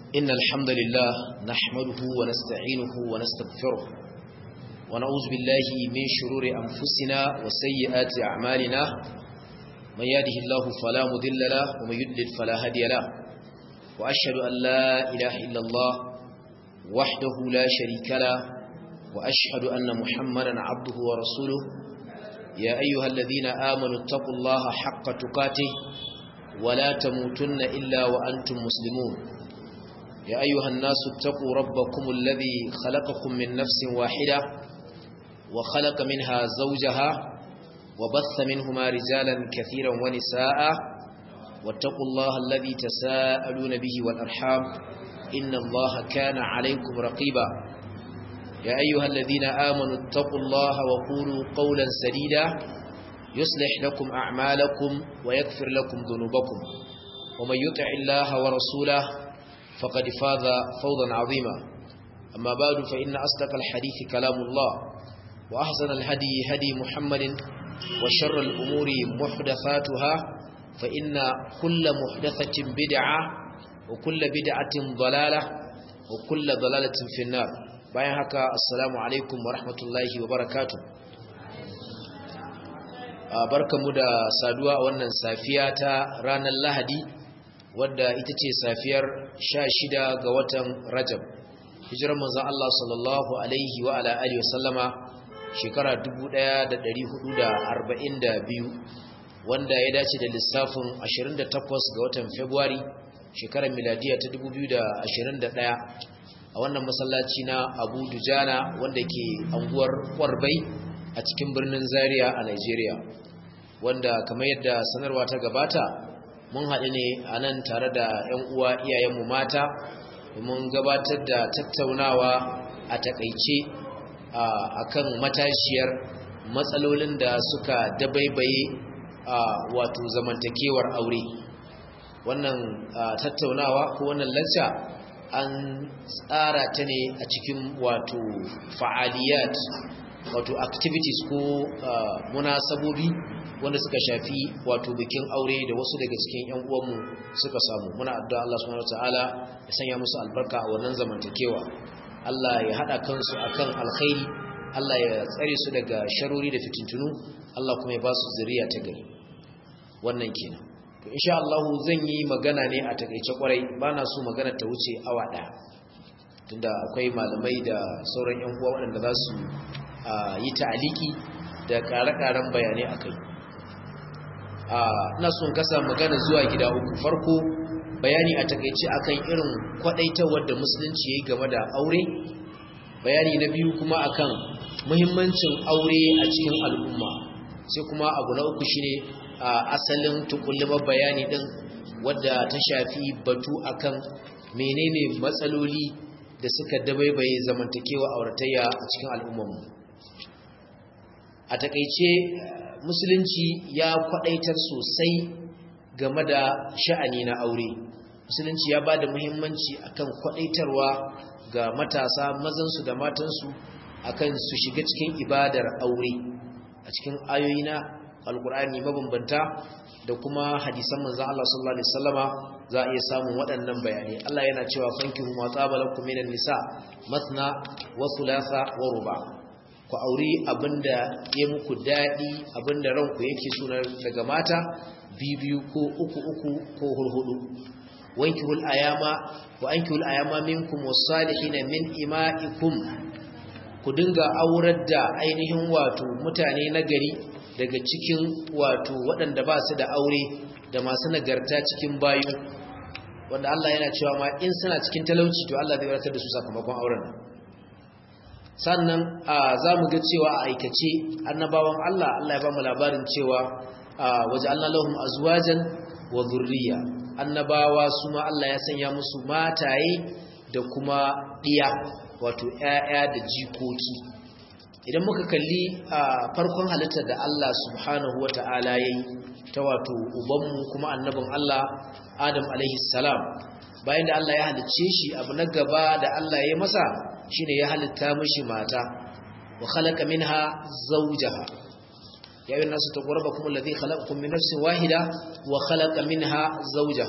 إن الحمد لله نحمده ونستعينه ونستغفره ونعوذ بالله من شرور أنفسنا وسيئات أعمالنا من يهده الله فلا مضل له ومن يضلل فلا هادي له وأشهد أن لا إله إلا الله وحده لا شريك له وأشهد أن محمدا عبده ورسوله يا أيها الذين آمنوا اتقوا الله حق تقاته ولا تموتن إلا وأنتم مسلمون يا أيها الناس اتقوا ربكم الذي خلقكم من نفس واحدة وخلق منها زوجها وبث منهما رجالا كثيرا ونساء واتقوا الله الذي تساءلون به والأرحام إن الله كان عليكم رقيبا يا أيها الذين آمنوا اتقوا الله وقولوا قولا سديدا يصلح لكم أعمالكم ويغفر لكم ذنوبكم ومن يطع الله ورسوله فقد فاز فوضا عظيما أما بعد فإن أصدق الحديث كلام الله وأحسن الهدي هدي محمد وشر الأمور محدثاتها فإن كل محدثة بدعة وكل بدعة ضلالة وكل ضلالة في النار bayan haka assalamu alaikum wa rahmatullahi wa barakatuh barkamu da saduwa a wannan safiya ta ranar lahadi wadda ita ce safiyar 16 ga watan rajab hijirar manzon Allah sallallahu alaihi wa ala alihi wasallama shekara 1442 wanda ya dace da lissafin 28 ga watan february shekarar miladiya ta 2021 a wannan masallaci na abu dujana wanda ke anguwar kwarbai a cikin birnin zaria a nigeria wanda kamar yadda sanarwa ta gabata mun haɗu ne a nan tare da 'yan uwa iyayenmu mata domin gabatar da tattaunawa a takaice a kan matashiyar matsalolin da suka dabaibaye a wato zamantakewar aure wannan tattaunawa ko wannan lacca an tsara ta ne a cikin wato fa'aliyat wato activities ko munasabobi wanda suka shafi wato bikin aure da wasu daga cikin yan uwanmu suka samu muna addu'a Allah subhanahu wataala ya sanya musu albarka a wannan zamantakewa Allah ya hada kansu akan alkhairi Allah ya tsare su daga sharori da fitintunu Allah kuma ya ba su zuriya ta gari wannan kenan to insha Allah zan yi magana ne a takeice kwarai bana so magana ta wuce awa daya tunda akwai malamai da sauran yan uwa waɗanda za su yi ta'aliki da ƙare-ƙaren bayanai akai ina son kasa magana zuwa gida uku farko bayani a takeice akan irin kwadaitawar da musulunci yayi game da aure bayani na biyu kuma akan muhimmancin aure a cikin al'umma sai kuma abu na uku shine asalin tukullumar bayani din wadda ta shafi batu akan menene matsaloli da suka dabaibaye zamantakewa auratayya a cikin al'ummarmu a takeice musulunci ya kwadaitar sosai game da sha'ani na aure musulunci ya ba da muhimmanci akan kwadaitarwa ga matasa mazansu da matansu akan su shiga cikin ibadar aure a cikin ayoyi na alkur'ani mabambanta da kuma hadisan manzon Allah sallallahu alaihi wasallama za a iya samun waɗannan bayanai Allah yana cewa fankihu ma tsabalakum minan nisa mathna wa thulatha wa ruba' ku auri abinda ya muku daɗi abinda ranku yake suna daga mata biyu ko uku uku ko hurhudu wankihul ayama wa ankihul ayama minkum wasalihin min ima'ikum ku dinga aurar da ainihin wato mutane nagari daga cikin wato waɗanda ba su da aure da masu nagarta cikin bayu wanda Allah yana cewa ma in suna cikin talauci to Allah zai wadatar da su sakamakon auren sannan za mu ga cewa a aikace annabawan Allah Allah ya ba mu labarin cewa waje Allah lahum azwajan wa zurriya annabawa su ma Allah ya sanya musu mataye da kuma ɗiya wato ƴaƴa da jikoki idan muka kalli a farkon halittar da Allah subhanahu wata'ala yayi ta wato ubanmu kuma annabin Allah Adam alaihi salam bayan da Allah ya halicce shi abu na gaba da Allah ya masa shine ya halitta mishi mata wa khalaqa minha zawjaha ya ayyuhan nasu taqrabukum alladhi khalaqakum min nafsin wahida wa khalaqa minha zawjaha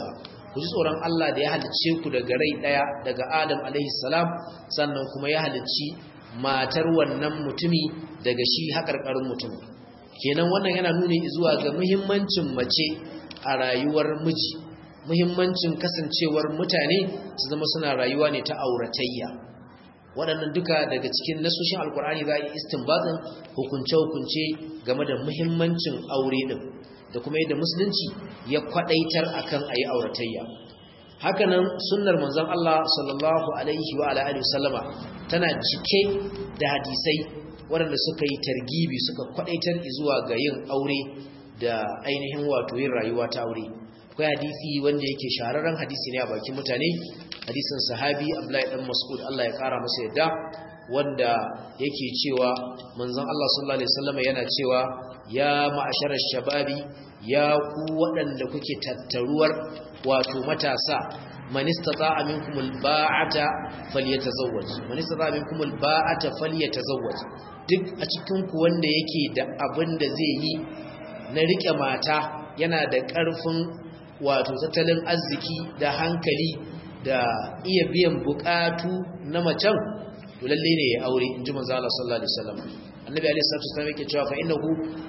ku ji tsoron Allah da ya halicce ku daga rai daya daga Adam alaihi salam sannan kuma ya halicci matar wannan mutumi daga shi hakarkarin mutum kenan wannan yana nuni zuwa ga muhimmancin mace a rayuwar miji muhimmancin kasancewar mutane su zama suna rayuwa ne ta auratayya waɗannan duka daga cikin nasoshin alkur'ani za a yi istinbatin hukunce-hukunce game da muhimmancin aure ɗin da kuma yadda musulunci ya kwaɗaitar akan a yi auratayya hakanan sunnar manzon Allah sallallahu alaihi wa alihi wasallama tana cike da hadisai waɗanda suka yi targibi suka kwaɗaitar zuwa ga yin aure da ainihin wato yin rayuwa ta aure akwai hadisi wanda yake shahararren hadisi ne a bakin mutane hadisin sahabi Abdullahi dan Mas'ud Allah ya kara masa yadda wanda yake cewa manzon Allah sallallahu alaihi wasallam yana cewa ya ma'asharar shababi ya ku waɗanda kuke tattaruwar wato matasa man istata'a minkum alba'ata falyatazawwaj man istata'a minkum alba'ata falyatazawwaj duk a cikin ku wanda yake da abin da zai yi na rike mata yana da ƙarfin wato tattalin arziki da hankali da iya biyan bukatu na macen to lalle ne ya aure in ji manzo Allah sallallahu alaihi wasallam annabi alaihi salatu wasallam yake cewa fa innahu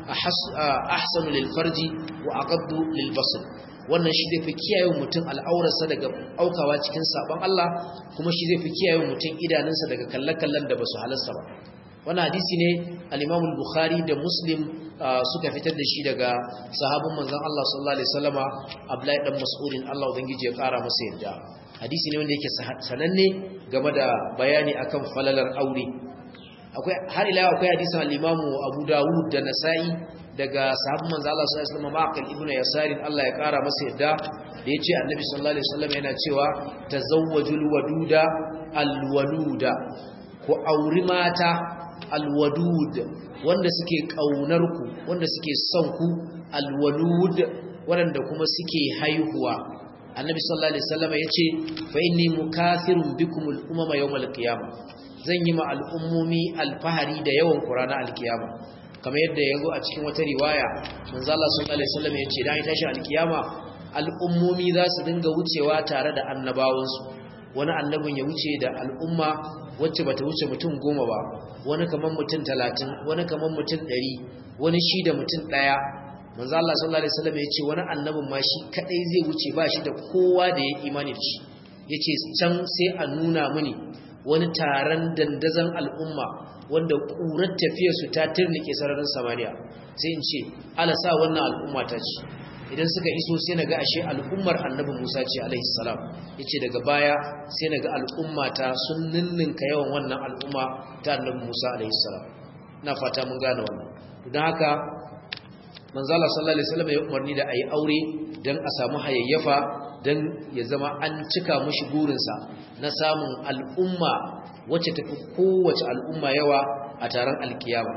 ahsanu lil farji wa aqaddu lil basr wannan shi zai fi kiyaye mutum al'aurarsa daga aukawa cikin sabon Allah kuma shi zai fi kiyaye mutum idanunsa daga kallakallan da basu halasta ba wannan hadisi ne al-Imam al-Bukhari da Muslim suka fitar da shi daga sahabin manzon Allah sallallahu alaihi wasallama Abdullahi dan Mas'udin Allah ubangiji ya kara masa yadda hadisi ne wanda yake sananne game da bayani akan falalar aure akwai har ila akwai hadisin al-Imam Abu Dawud da Nasa'i daga sahabban manzo Allah sallallahu alaihi wasallam Ma'qil ibn Yasar Allah ya kara masa yadda da yace Annabi sallallahu alaihi wasallam yana cewa tazawwajul waduda alwaluda ku auri mata alwadud wanda suke kaunar ku wanda suke son ku alwalud wanda kuma suke haihuwa Annabi sallallahu alaihi wasallam yace fa inni mukathirun bikumul umama yawmal qiyamah zan yi ma al'ummomi alfahari da yawan Qur'ana alkiyama kamar yadda ya zo a cikin wata riwaya manzo Allah sallallahu alaihi wasallam ya ce dan ya tashi alkiyama al'ummomi za su dinga wucewa tare da annabawansu wani annabin ya wuce da al'umma wacce bata wuce mutum goma ba wani kaman mutum talatin wani kaman mutum ɗari wani shi da mutum ɗaya manzo Allah sallallahu alaihi wasallam ya ce wani annabin ma shi kadai zai wuce ba shi da kowa da ya imani da shi yace can sai a nuna mini wani taron dandazon al'umma wanda ƙurar tafiyarsu ta turnike sararin samaniya sai in ce ala sa wannan al'umma ta ce idan suka iso sai na ga ashe al'ummar annabin musa ce alaihi salam ya ce daga baya sai na ga al'umma ta sun ninninka yawan wannan al'umma ta annabin musa alaihi salam na fata mun gane wannan don haka manzala sallallahu alaihi wasallam ya umarni da ayi aure don a samu hayayyafa don ya zama an cika mushi burinsa na samun al'umma wacce tafi kowace al'umma yawa a taron alkiyama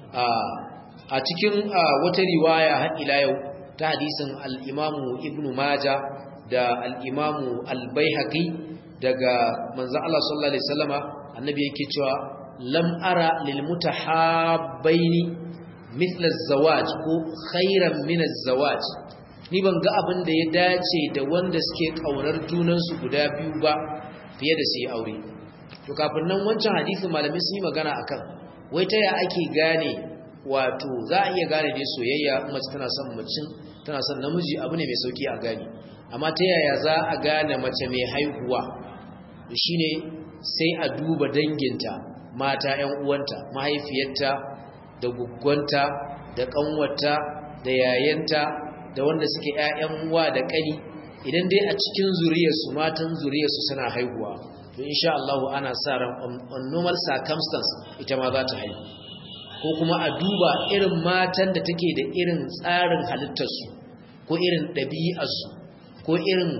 a cikin wata riwaya har ila yau ta hadisin al'imamu ibn maja da al'imamu albaihaqi daga manzo Allah sallallahu alaihi wasallama annabi yake cewa lam ara lil mutahabbaini mithla az-zawaj ko khairan min az-zawaj ni ban ga abin da ya dace da wanda suke kaunar junansu guda biyu ba fiye da su yi aure to kafin nan wancan hadisi malamai sun yi magana akan wai ta ya ake gane wato za a iya gane dai soyayya mace tana son macin tana son namiji abu ne mai sauki a gane amma ta yaya za a gane mace mai haihuwa shine sai a duba danginta mata 'yan uwanta mahaifiyarta da guggwanta da kanwarta da yayanta da wanda suke ƴaƴan uwa da ƙani idan dai a cikin zuriyarsu matan zuriyarsu suna haihuwa to insha Allah ana sa ran on normal circumstance ita ma za ta haihu ko kuma a duba irin matan da take da irin tsarin halittarsu ko irin ɗabi'arsu ko irin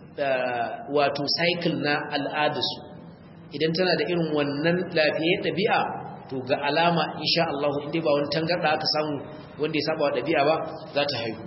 wato cycle na al'adarsu idan tana da irin wannan lafiyar ɗabi'a to ga alama insha Allah inda ba wani tangarda aka samu wanda ya saba wa ɗabi'a ba za ta haihu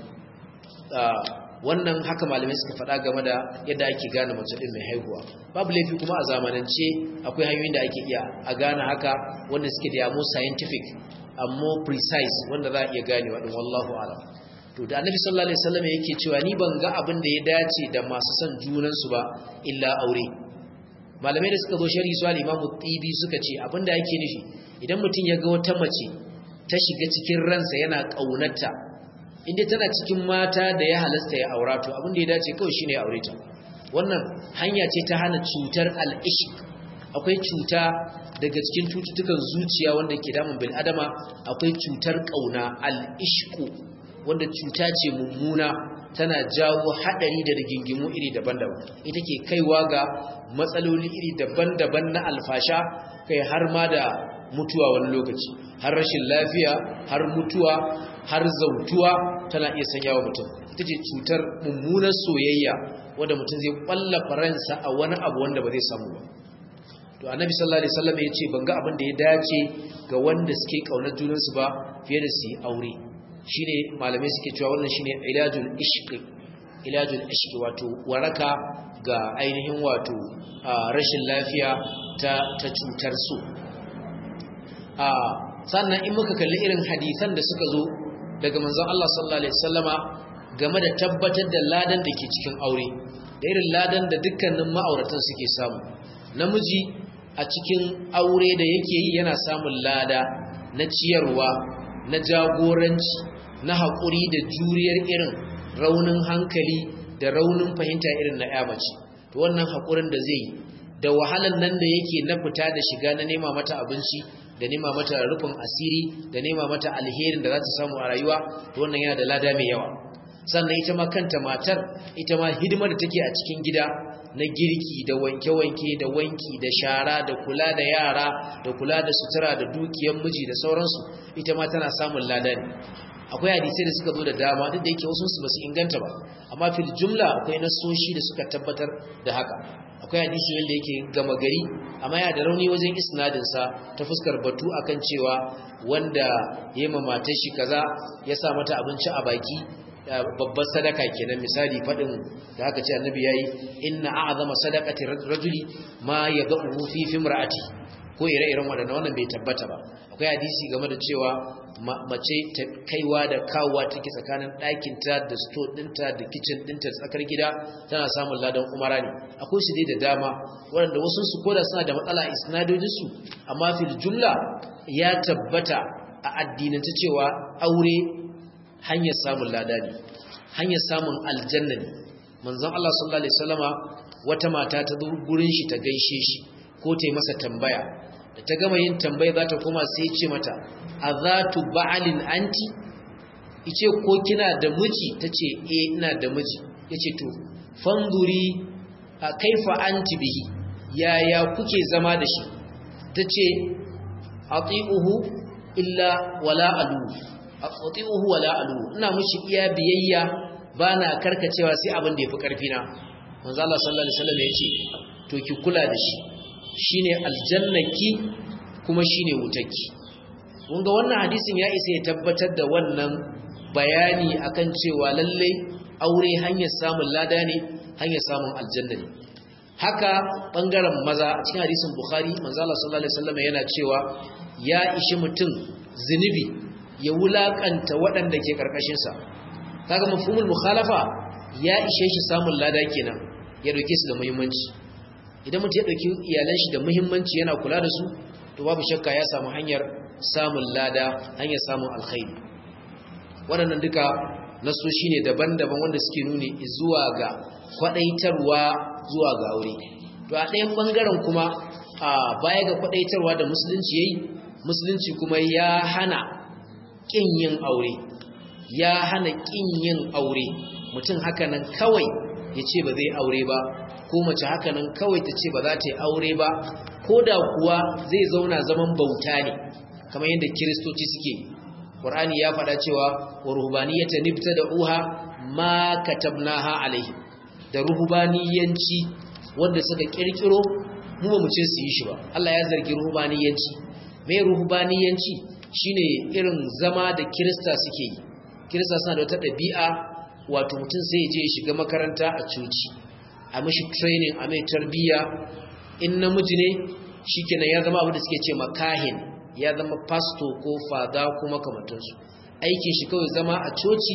wannan haka malamai suka faɗa game da yadda ake gane mace ɗin mai haihuwa babu laifi kuma a zamanance akwai hanyoyin da ake iya a gane haka wanda suke da yamo scientific amma precise wanda za a iya gane waɗin wallahu alam to da annabi sallallahu alaihi wasallam yake cewa ni ban ga abin da ya dace da masu son junan su ba illa aure malamai da suka zo sharhi su al-imam tibi suka ce abin da yake nufi idan mutum ya ga wata mace ta shiga cikin ransa yana kaunarta inda tana cikin mata da ya halasta ya aura to abin da ya dace kawai shine ya aure ta wannan hanya ce ta hana cutar al-ishq akwai cuta daga cikin cututtukan zuciya wanda ke damun bil adama akwai cutar kauna al-ishqu wanda cuta ce mummuna tana jawo hadari da rigingimu iri daban-daban ita ke kaiwa ga matsaloli iri daban-daban na alfasha kai har ma da mutuwa wani lokaci har rashin lafiya har mutuwa har zautuwa tana iya sanya wa mutum ita ce cutar mummunar soyayya wanda mutum zai kwalla faransa a wani abu wanda ba zai samu ba to annabi sallallahu alaihi wasallam ya ce ban ga abin da ya dace ga wanda suke kaunar junansu ba fiye da su yi aure shine malamai suke cewa wannan shine ilajul ishq ilajul ishq wato waraka ga ainihin wato rashin lafiya ta ta cutar su a sannan in muka kalli irin hadisan da suka zo daga manzon Allah sallallahu alaihi wasallama game da tabbatar da ladan da ke cikin aure da irin ladan da dukkanin ma'auratan suke samu namiji a cikin aure da yake yi yana samun lada na ciyarwa na jagoranci na haƙuri da juriyar irin raunin hankali da raunin fahimta irin na mace to wannan haƙurin da zai da wahalan nan da yake na fita da shiga na nema mata abinci da nema mata rufin asiri da nema mata alherin da za ta samu a rayuwa to wannan yana da lada mai yawa sannan ita ma kanta matar ita ma hidimar da take a cikin gida na girki da wanke-wanke da wanki da shara da kula da yara da kula da sutura da dukiyar miji da sauransu ita ma tana samun lada ne akwai hadisai da suka zo da dama duk da yake wasu su basu inganta ba amma fil jumla akwai nasoshi da suka tabbatar da haka akwai hadisi wanda yake gama gari amma yana da rauni wajen isnadin sa ta fuskar batu akan cewa wanda yayi matar shi kaza ya sa mata abinci a baki babbar sadaka kenan misali fadin da aka ce annabi yayi inna a'zama sadaqati rajuli ma yad'u fi fimra'ati ko ire-iren waɗanda wannan bai tabbata ba akwai hadisi game da cewa mace ta kaiwa da kawowa take tsakanin ɗakinta da sto ɗinta da kicin ɗinta da tsakar gida tana samun ladan umara ne akwai su dai da dama waɗanda wasu su koda suna da matsala a isnadojinsu amma fil jumla ya tabbata a addinance cewa aure hanyar samun lada ne hanyar samun aljanna ne manzon Allah sallallahu alaihi wasallama wata mata ta zo gurin shi ta gaishe shi ko ta yi masa tambaya da ta gama yin tambaya za ta koma sai ce mata a za tu ba'alin anti ice ko kina da miji ta ce e ina da miji ya ce to fanduri a kaifa anti bihi yaya kuke zama da shi ta ce a illa wala alu a wala alu ina mushi iya biyayya ba na karkacewa sai abin da ya fi ƙarfi na manzo Allah sallallahu alaihi wasallam ya ce to ki kula da shi shine aljannaki kuma shine wutarki kun ga wannan hadisin ya isa ya tabbatar da wannan bayani akan cewa lalle aure hanyar samun lada ne hanyar samun aljanna ne haka bangaren maza a cikin hadisin bukhari manzo Allah sallallahu alaihi wasallam yana cewa ya ishi mutum zinubi ya wulakanta waɗanda ke karkashin sa kaga mafhumul mukhalafa ya ishe shi samun lada kenan ya dauke su da muhimmanci idan mutum ya ɗauki iyalan shi da muhimmanci yana kula da su to babu shakka ya samu hanyar samun lada hanyar samun alkhairi waɗannan duka nasoshi ne daban-daban wanda suke nuni zuwa ga kwaɗaitarwa zuwa ga aure to a ɗayan ɓangaren kuma a baya ga kwaɗaitarwa da musulunci ya yi musulunci kuma ya hana ƙin yin aure ya hana ƙin yin aure mutum haka nan kawai ya ce ba zai aure ba ko mace haka nan kawai ta ce ba za ta yi aure ba ko da kuwa zai zauna zaman bauta ne kamar yadda kiristoci suke ƙwar'ani ya faɗa cewa wa ruhubaniyata nibta da uha ma katabnaha alaihi da ruhubaniyanci wanda suka kirkiro mu ba mu ce su yi shi ba Allah ya zargi ruhubaniyanci me ruhubaniyanci shine irin zama da kirista suke yi kirista suna da wata ɗabi'a wato mutum sai ya je ya shiga makaranta a coci a mashi training a mai tarbiyya in namiji ne shikenan ya zama abin da suke ce makahin ya zama pastor ko fada ko makamantansu aikin shi kawai zama a coci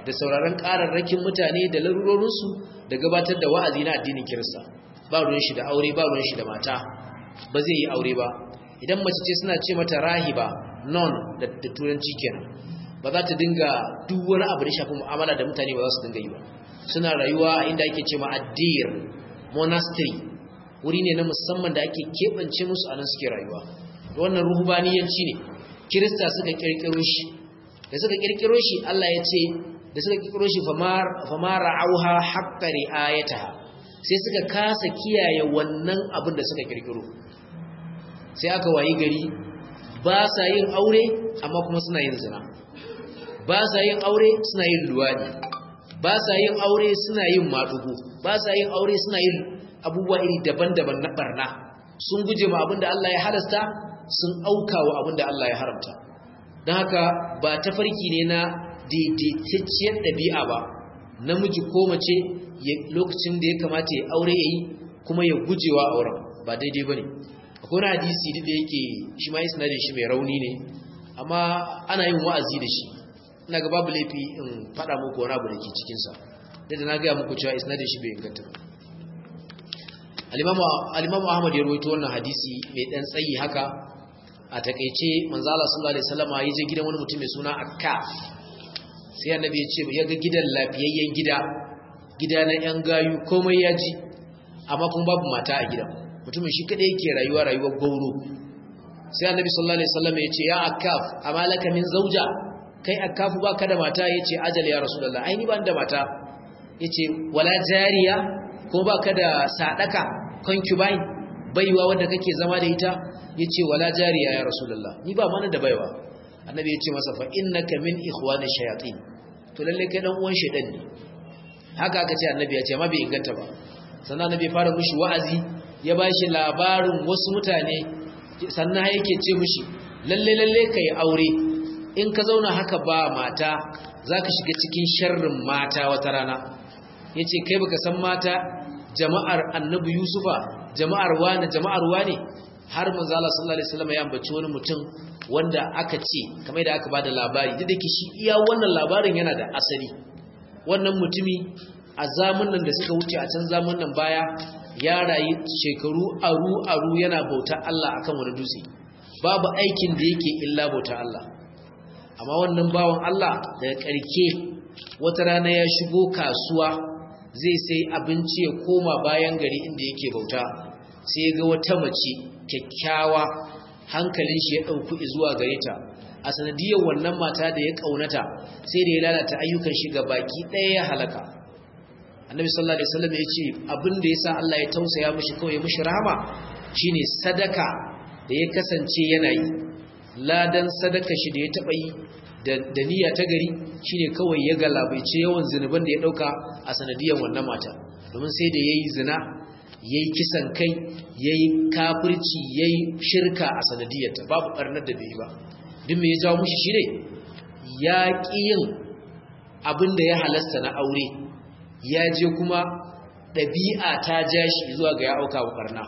da sauraron ƙararrakin mutane da larurorinsu da gabatar da wa'azi na addinin kirista ba ruwan shi da aure ba ruwan shi da mata ba zai yi aure ba idan mace ce suna ce mata rahiba non da turanci kenan ba za ta dinga duk wani abu da shafi mu'amala da mutane ba za su dinga yi ba suna rayuwa inda ake ce ma addir monastery wuri ne na musamman da ake keɓance musu a nan suke rayuwa wannan ruhubaniyanci ne kirista suka kirkiro shi da suka kirkiro shi Allah ya ce da suka kirkiro shi famara auha haqqa riayataha sai suka kasa kiyaye wannan abin da suka kirkiro sai aka wayi gari ba sa yin aure amma kuma suna yin zina ba sa yin aure suna yin luwadi ba sa yin aure suna yin madugo ba sa yin aure suna yin abubuwa iri daban-daban na barna sun guje ma abin da Allah ya halasta sun auka wa abin da Allah ya haramta don haka ba tafarki ne na daidaitacciyar ɗabi'a ba namiji ko mace lokacin da ya kamata ya aure ya yi kuma ya gujewa auren ba daidai ba ne akwai wani hadisi duk da yake shi ma isnadin shi mai rauni ne amma ana yin wa'azi da shi ina ga babu laifi in faɗa muku wani abu da ke cikinsa da da na gaya muku cewa isnadin shi bai inganta ba alimamu ahmad ya rawaito wannan hadisi mai ɗan tsayi haka a takeice manzala sallallahu alaihi wasallam ya je gidan wani mutum mai suna akkaf sai annabi ya ce ya ga gidan lafiyayyen gida gida na yan gayu komai ya ji amma kuma babu mata a gidan mutumin shi kadai yake rayuwa rayuwar gauro sai annabi sallallahu alaihi wasallam ya ce ya akkaf amalaka min zauja kai akkafu baka da mata yace ajal ya rasulullah ai ni ban da mata yace wala jariya ko baka da sadaka concubine baiwa wanda kake zama da ita yace wala jariya ya rasulullah ni ba mana da baiwa annabi yace masa fa innaka min ikhwani shayatin to lalle kai dan uwan shedan ne haka aka ce annabi yace amma bai inganta ba sannan annabi fara mushi wa'azi ya bashi labarin wasu mutane sannan yake ce mushi lalle lalle kai aure in ka zauna haka ba mata zaka shiga cikin sharrin mata wata rana yace kai baka san mata jama'ar annabi yusufa jama'ar wane jama'ar wane har manzo Allah sallallahu alaihi wasallam ya ambaci wani mutum wanda aka ce kamar da aka bada labari duk da shi iya wannan labarin yana da asali wannan mutumi a zamanin da suka wuce a can zamanin baya ya rayu shekaru aru aru yana bauta Allah akan wani dutse babu aikin da yake illa bauta Allah amma wannan bawan Allah daga karke wata rana ya shigo kasuwa zai sai abinci ya koma bayan gari inda yake bauta sai ga wata mace kyakkyawa hankalin shi ya ɗauku zuwa gare ta a sanadiyar wannan mata da ya ƙaunata sai da ya lalata ayyukan shi ga baki ɗaya ya halaka annabi sallallahu alaihi wasallam ya ce abin da yasa Allah ya tausaya mishi kawai mishi rahama shine sadaka da ya kasance yana yi ladan sadaka shi da ya taɓa yi da niyya ta gari shine kawai ya galabaice yawan zinuban da ya dauka a sanadiyar wannan mata domin sai da yayi zina yayi kisan kai yayi kafirci yayi shirka a sanadiyar ta babu barnar da bai yi ba duk me ya jawo mushi shine ya ki yin abin da ya halasta na aure ya je kuma dabi'a ta ja shi zuwa ga ya auka wa barna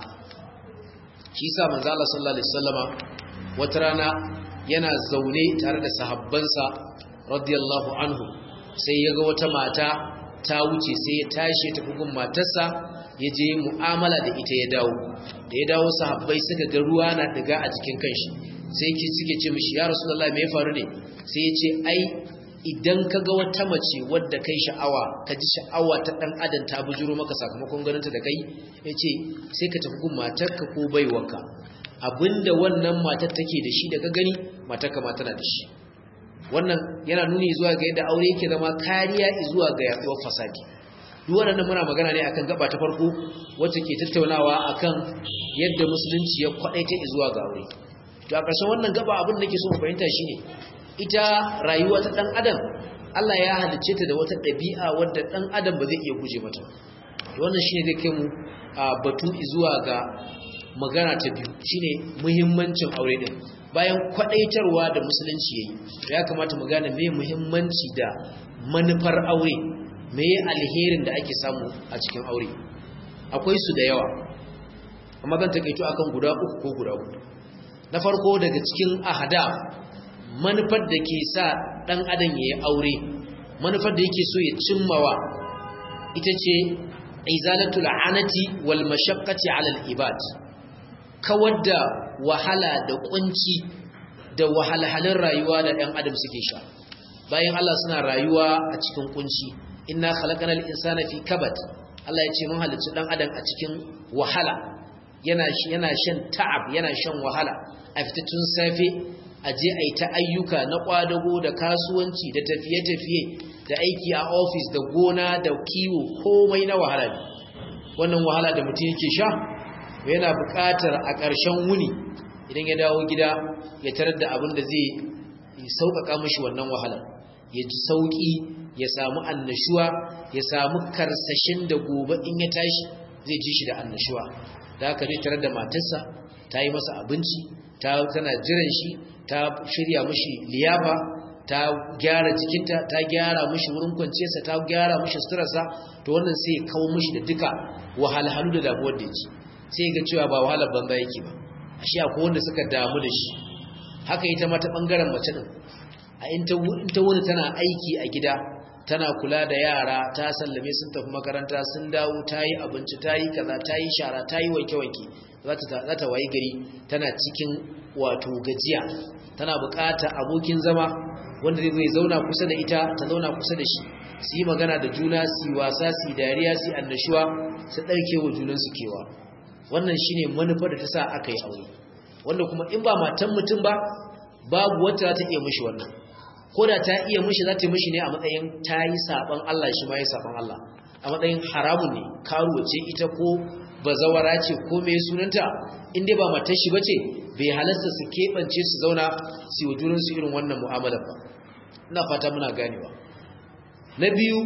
shi sa manzo Allah sallallahu alaihi wasallama wata rana yana zaune tare da sahabbansa radiyallahu anhu sai ya ga wata mata ta wuce sai ya tashi ta bugun matarsa ya je mu'amala da ita ya dawo da ya dawo sahabbai suka ga ruwa na diga a jikin kanshi sai ki suke ce mishi ya rasulullahi me ya faru ne sai ya ce ai idan ka ga wata mace wadda kai sha'awa ka ji sha'awa ta dan adam ta bujuro maka sakamakon ganinta da kai ya ce sai ka tafi gun matarka ko baiwarka abinda wannan matar take da shi daga gani matarka ma tana da shi wannan yana nuni zuwa ga yadda aure yake zama kariya zuwa ga yaduwar fasadi duk wannan muna magana ne akan gaba ta farko wacce ke tattaunawa akan yadda musulunci ya kwadaita zuwa ga aure to a ƙarshen wannan gaba abin da nake so mu fahimta shine ita rayuwa ta dan adam Allah ya halicce ta da wata ɗabi'a wadda dan adam ba zai iya guje mata wannan shine zai kai mu batu zuwa ga magana ta biyu shine muhimmancin aure din bayan kwadaitarwa da musulunci yayi ya kamata mu gane me muhimmanci da manufar aure me alherin da ake samu a cikin aure akwai su da yawa amma zan takaito akan guda uku ko guda hudu na farko daga cikin ahada manufar da ke sa dan adam yayi aure manufar da yake so ya cimmawa ita ce izalatul anati wal mashaqqati ala al ibad kawar da wahala da kunci da wahalhalun rayuwa da ɗan adam suke sha bayan Allah suna rayuwa a cikin kunci inna khalaqanal insana fi kabad Allah ya ce mun halicci ɗan adam a cikin wahala yana yana shan ta'ab yana shan wahala a fitattun safe a je a yi ta ayyuka na kwadago da kasuwanci da tafiye-tafiye da aiki a ofis da gona da kiwo komai na wahala ne wannan wahala da mutum yake sha yana buƙatar a ƙarshen wuni idan ya dawo gida ya tarar da abin da zai sauƙaƙa mashi wannan wahalar ya ji sauƙi ya samu annashuwa ya samu karsashin da gobe in ya tashi zai ji shi da annashuwa da haka zai tarar da matarsa ta yi masa abinci ta tana jiran shi ta shirya mashi liyafa ta gyara jikinta ta gyara mashi wurin kwanciyarsa ta gyara mashi suturarsa to wannan sai ya kawo mashi da duka wahalhalu da damuwar da yake sai ga cewa ba wahalar banza yake ba ashe akwai wanda suka damu da shi haka ita mata bangaren mace din a in ta wuni tana aiki a gida tana kula da yara ta sallame sun tafi makaranta sun dawo ta yi abinci ta yi kaza ta yi shara ta yi wanke-wanke za ta wayi gari tana cikin wato gajiya tana buƙatar abokin zama wanda zai zauna kusa da ita ta zauna kusa da shi su yi magana da juna su wasa su dariya su annashuwa su ɗauke wa junansu kewa wannan shine manufar da ta sa aka yi aure wanda kuma in ba matan mutum ba babu wata za ta iya mishi wannan ko da ta iya mishi za ta mishi ne a matsayin ta yi saɓon Allah shi ma yi saɓon Allah a matsayin haramun ne karuwa ce ita ko bazawara ce ko mai sunanta in dai ba matar shi bace bai halasta su keɓance su zauna su yi wa junansu irin wannan mu'amalar ba ina fata muna ganewa na biyu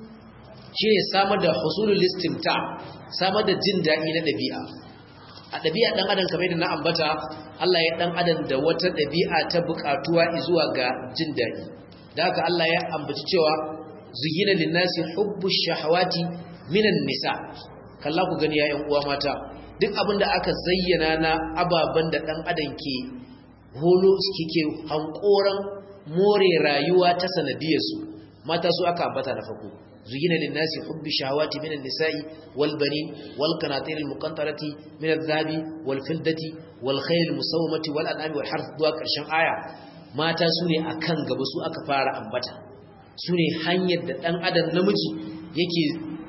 shi ne samar da husulul listimta samar da jin daɗi na ɗabi'a a ɗabi'a ɗan adam kamar yadda na ambata Allah ya ɗan adam da wata ɗabi'a ta buƙatuwa zuwa ga jin daɗi da haka Allah ya ambaci cewa zuyina linnasi hubbu shahawati minan nisa kalla ku gani ya ƴan uwa mata duk abin da aka zayyana na ababen da ɗan adam ke holo ke hankoran more rayuwa ta sanadiyarsu mata su aka ambata na farko zuyina linnasi hubbi shahawati minan nisa'i wal banin wal qanatir al muqantarati min al dhahabi wal fiddati wal khayl al musawmati wal an'ami wal harth zuwa karshen aya mata su ne akan gaba su aka fara ambata su ne hanyar da dan adam namiji yake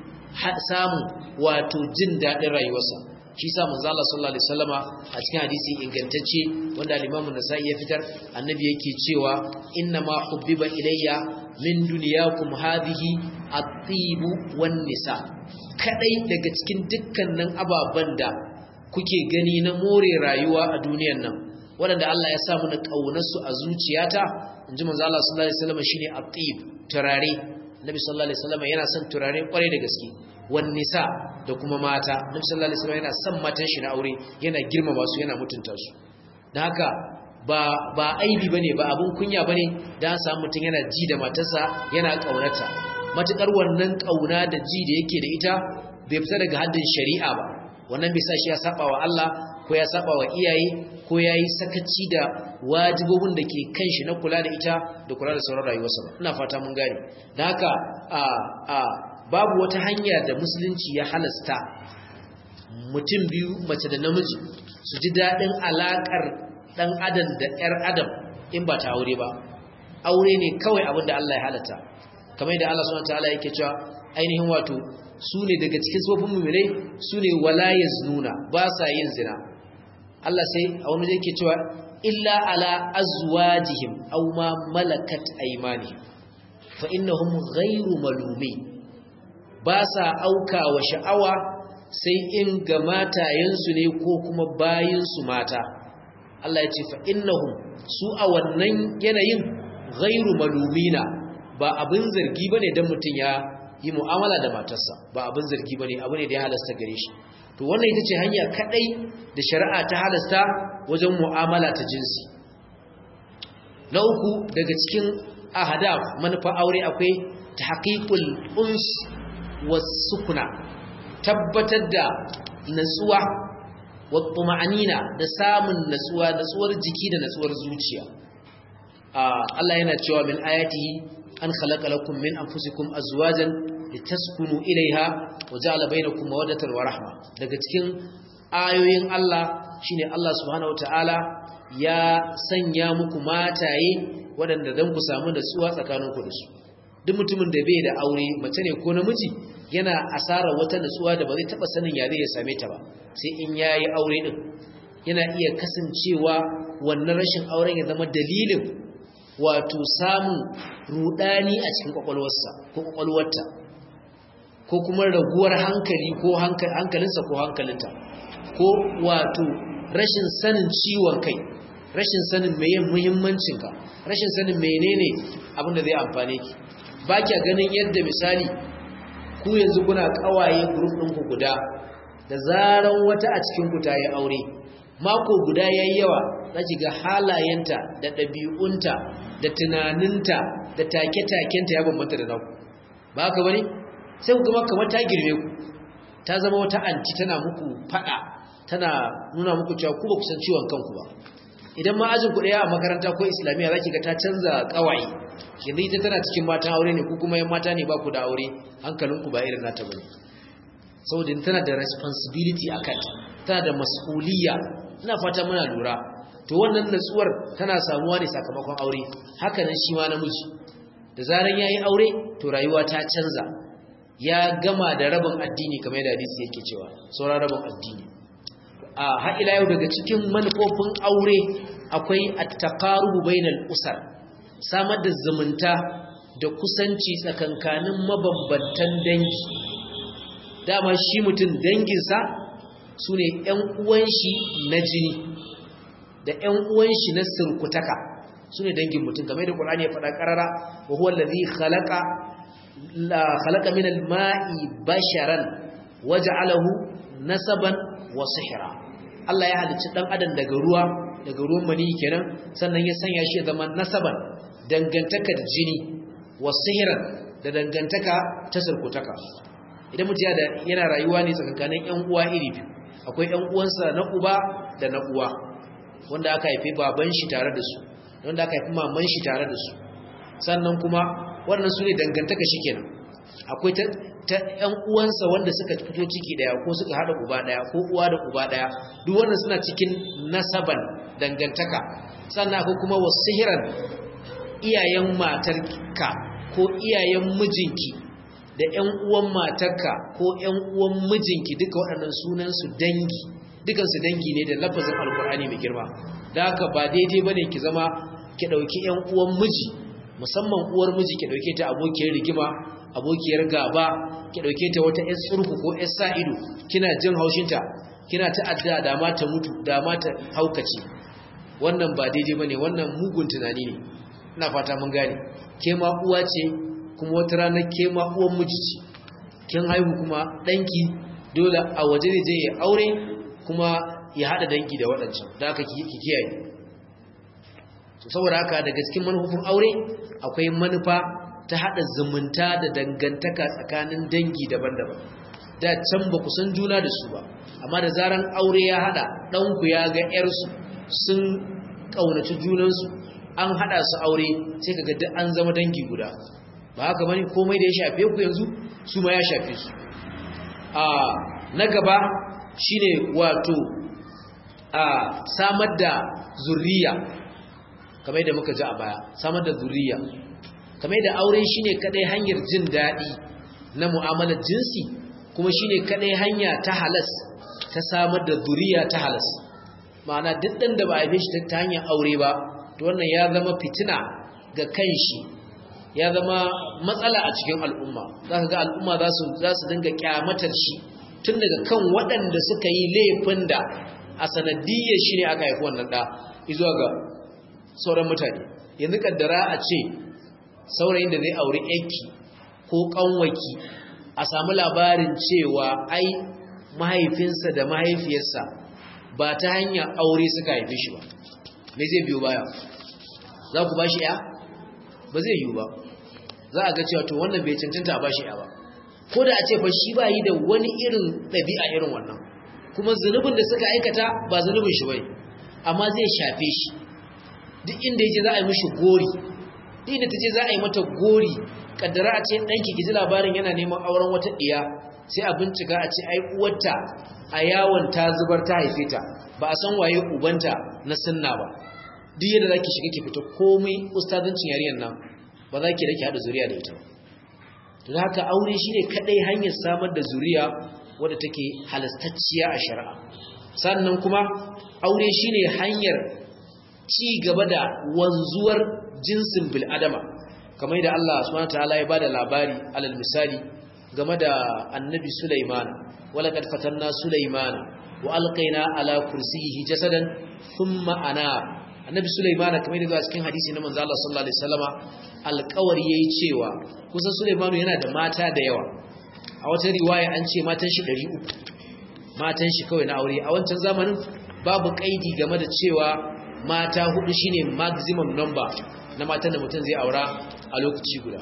samu wato jin dadin rayuwarsa shi sa manzo Allah sallallahu alaihi wasallama a cikin hadisi ingantacce wanda al-Imam an-Nasa'i ya fitar annabi yake cewa inna ma hubbiba ilayya min dunyakum hadhihi at-tibu wan-nisa kadai daga cikin dukkanin ababan da kuke gani na more rayuwa a duniyar nan wanda Allah ya sa mana kaunar su a zuciyata inji manzo Allah sallallahu alaihi wasallama shine at-tib turare Nabi sallallahu alaihi wasallama yana son turare kwarai da gaske wan nisa da kuma mata nabi sallallahu alaihi wasallam yana son matan shi na aure yana girmama su yana mutunta su dan haka ba ba aibi bane ba abun kunya bane dan samu mutun yana ji da matarsa yana kaunata matukar wannan kauna da ji da yake da ita bai fita daga haddin shari'a ba wannan bai sa shi ya saba wa Allah ko ya saba wa iyaye ko yayi sakaci da wajibobin da ke kan shi na kula da ita da kula da sauran rayuwarsa ba ina fata mun gane dan haka a a babu wata hanya da musulunci ya halasta mutum biyu mace da namiji su ji daɗin alaƙar ɗan adam da ‘yar adam in ba ta aure ba aure ne kawai abin da Allah ya halatta kamar da Allah subhanahu ta'ala yake cewa ainihin wato su ne daga cikin tsofin mu'minai su ne wala yaznuna ba sa yin zina Allah sai a wani yake cewa illa ala azwajihim aw ma malakat aymanihim fa innahum ghayru malumin ba sa auka wa sha'awa sai in ga matayensu ne ko kuma bayinsu mata Allah ya ce fa innahum su a wannan yanayin ghairu malumina ba abin zargi bane dan mutun ya yi mu'amala da matarsa ba abin zargi bane abu ne da ya halasta gare shi to wannan ita ce hanya kadai da shari'a ta halasta wajen mu'amala ta jinsi na uku daga cikin ahadaf manufa aure akwai tahqiqul uns wasukuna tabbatar da natsuwa wattuma'anina da samun natsuwa natsuwar jiki da natsuwar zuciya Allah yana cewa min ayatihi an khalaqa lakum min anfusikum azwajan litaskunu ilaiha wa ja'ala bainakum mawaddatan wa rahma daga cikin ayoyin Allah shine Allah subhanahu wataala ya sanya muku mataye waɗanda dan ku samu nutsuwa tsakaninku da su duk mutumin da bai da aure mace ne ko namiji yana asara wata nutsuwa da ba zai taba sanin ya zai ya same ta ba sai in yayi aure din yana iya kasancewa wannan rashin auren ya zama dalilin wato samun rudani a cikin kwakwalwarsa ko kwakwalwarta ko kuma raguwar hankali ko hankalinsa ko hankalinta ko wato rashin sanin ciwon kai rashin sanin meye muhimmancinka rashin sanin menene abin da zai amfane ki ba kya ganin yadda misali ku yanzu kuna kawaye group ɗinku guda da zaran wata a cikin ku ta yi aure mako guda yayi yawa zaki ga halayenta da ɗabi'unta da tunaninta da take-takenta ya bambanta da naku ba haka bane sai ku kuma kamar ta girme ku ta zama wata anti tana muku fada tana nuna muku cewa ku ba ku san ciwon kanku ba idan ma ajin ku daya a makaranta ko islamiyya zaki ga ta canza kawai yanzu ita tana cikin matan aure ne ku kuma yan mata ne ba ku da aure hankalinku ba irin nata bane saboda tana da responsibility akan tana da mas'uliyya ina fata muna lura to wannan natsuwar tana samuwa ne sakamakon aure haka nan shi ma namiji da zaran yayi aure to rayuwa ta canza ya gama da rabin addini kamar yadda hadisi yake cewa sauran rabin addini a har ila yau daga cikin manufofin aure akwai at-taqarubu bainal usar samar da zumunta da kusanci tsakankanin mabambantan dangi dama shi mutum danginsa su ne ‘yan uwan shi na jini da ‘yan uwan shi na sirkutaka su ne dangin mutum game da ƙulani ya faɗa ƙarara wa huwa lalzi halaka min alma'i basharan waje alahu nasaban wa sihira Allah ya halicci ɗan adam daga ruwa daga ruwan mani kenan sannan ya sanya shi ya zama nasaban dangantaka da jini wa sihiran da dangantaka ta sirkutaka idan mutum yana rayuwa ne tsakankanin ‘yan uwa iri biyu akwai ‘yan uwansa na uba da na uwa wanda aka haifi baban shi tare da su wanda aka haifi maman shi tare da su sannan kuma wannan su ne dangantaka shi kenan akwai ta ‘yan uwansa wanda suka fito ciki daya ko suka haɗa uba daya ko uwa da uba daya duk wannan suna cikin nasaban dangantaka sannan akwai kuma wasu hiran iyayen matarka ko iyayen mijinki da ‘yan uwan matarka ko ‘yan uwan mijinki duka waɗannan sunansu dangi dukansu dangi ne da lafazin alkur'ani mai girma da haka ba daidai ba ne ki zama ki ɗauki ‘yan uwan miji musamman uwar miji ki ɗauke ta abokiyar rigima abokiyar gaba ki ɗauke ta wata ‘yan tsurku ko ‘yan sa'ido kina jin haushinta kina ta'adda da ma ta mutu da ma ta haukace wannan ba daidai ba ne wannan mugun tunani ne ina fata mun gane ke ma uwa ce kuma wata rana ke ma uwan miji ce kin haihu kuma danki dole a waje ne je ya aure kuma ya hada danki da waɗancan da aka ki kiyaye to saboda haka daga cikin manufofin aure akwai manufa ta hada zumunta da dangantaka tsakanin dangi daban-daban da can ba ku san juna da su ba amma da zaran aure ya hada ɗanku ya ga 'yarsu sun ƙaunaci junansu an hada su aure sai kaga duk an zama dangi guda ba haka bane komai da ya shafe ku yanzu su ma ya shafe su a na gaba shine wato a samar da zuriya kamar yadda muka ji a baya samar da zuriya kamar yadda aure shine kadai hanyar jin dadi na mu'amalar jinsi kuma shine kadai hanya ta halas ta samar da zuriya ta halas ma'ana duk dan da ba a shi ta hanyar aure ba to wannan ya zama fitina ga kanshi ya zama matsala a cikin al'umma za ka ga al'umma za su dinga kyamatar shi tun daga kan waɗanda suka yi laifin da a sanadiyyar shi ne aka haifi wannan ɗa izuwa ga sauran mutane yanzu kaddara a ce saurayin da zai auri yanki ko ƙanwaki a samu labarin cewa ai mahaifinsa da mahaifiyarsa ba ta hanyar aure suka haife shi ba me zai biyo baya za ku ba shi ya ba zai yiwu ba za a ga cewa to wannan bai cancanta a ba shi ya ba ko da a ce fa shi ba yi da wani irin ɗabi'a irin wannan kuma zunubin da suka aikata ba zunubin shi bai amma zai shafe shi duk inda yake za a yi mishi gori duk da tace za a yi mata gori kaddara a ce danki ki ji labarin yana neman auren wata diya sai a bincika a ce ai uwarta a yawon ta zubar ta haife ta ba a san waye ubanta na sunna ba duk yadda zaki shiga ki fita komai ustazancin yarinyar nan ba za ki rake hada zuriya da ita to haka aure shine kadai hanyar samar da zuriya wadda take halastacciya a shari'a sannan kuma aure shine hanyar ci gaba da wanzuwar jinsin bil'adama kamar da Allah subhanahu wataala ya bada labari alal misali game da annabi Sulaiman wala kad fatanna Sulaiman wa alqaina ala kursiyhi jasadan thumma ana annabi Sulaiman kamar da cikin hadisi na manzo Allah sallallahu alaihi wasallama alƙawari yayi cewa kusan Sulaiman yana da mata da yawa a wata riwaya an ce matan shi 300 matan shi kawai na aure a wancan zamanin babu kaidi game da cewa mata hudu shine maximum number na matan da mutum zai aura a lokaci guda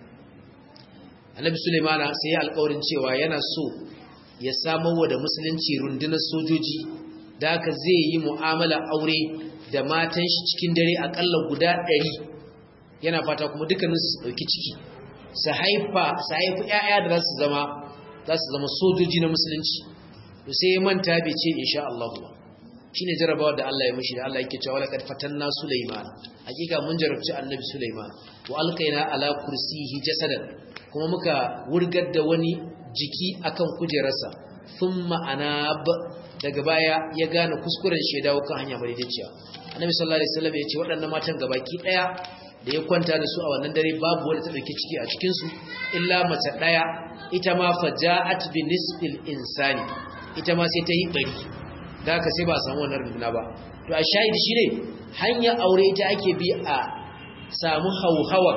annabi sulaimana sai ya alƙawarin cewa yana so ya samar wa da musulunci rundunar sojoji da haka zai yi mu'amala aure da matan shi cikin dare akalla guda ɗari yana fata kuma dukkanin su ɗauki ciki su haifa su haifi ƴaƴa da za su zama za su zama sojoji na musulunci to sai ya manta bai ce insha Allah ba shine jarabawa da Allah ya mishi da Allah yake cewa laqad fatanna Sulaiman hakika mun jarabci annabi Sulaiman wa alqaina ala kursiyi jasadan kuma muka wurgar da wani jiki akan kujerarsa thumma anab daga baya ya gane kuskuren shi ya dawo kan hanya madaidaiciya annabi sallallahu alaihi wasallam ya ce waɗannan matan gabaki daya da ya kwanta da su a wannan dare babu wanda ta dauki ciki a cikin su illa mace daya ita ma faja'at bi nisfil insani ita ma sai ta yi bari da haka sai ba a samu wannan runduna ba to a shahidi shine hanyar aure ita ake bi a samu hauhawa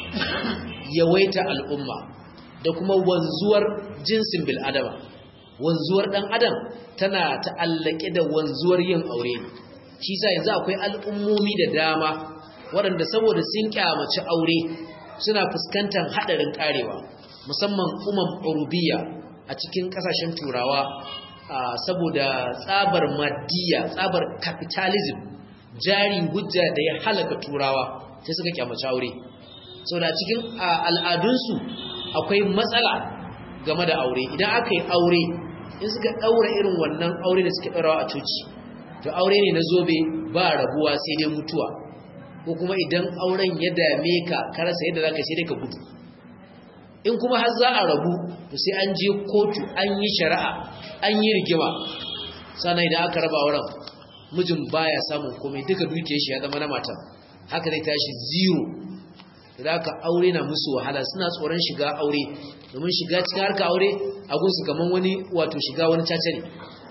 yawaita al'umma da kuma wanzuwar jinsin bil'adama wanzuwar dan adam tana ta'allake da wanzuwar yin aure shi sa yanzu akwai al'ummomi da dama waɗanda saboda sun kyamaci aure suna fuskantar haɗarin karewa musamman umar urubiya a cikin ƙasashen turawa saboda tsabar maddiya tsabar capitalism jari hujja da ya halaka turawa sai suka kyamaci aure saboda cikin al'adunsu akwai matsala game da aure idan aka yi aure in suka ɗaura irin wannan aure da suke ɗaurawa a coci to aure ne na zobe ba rabuwa sai dai mutuwa ko kuma idan auren ya dame ka karasa yadda za ka sai dai ka gudu in kuma har za a rabu to sai an je kotu an yi shari'a an yi rigima sannan idan aka raba wurin mijin baya samun komai duka dukiyar shi ya zama na matan haka zai tashi zero idan aka aure na musu wahala suna tsoron shiga aure domin shiga cikin harka aure a gunsu kamar wani wato shiga wani caca ne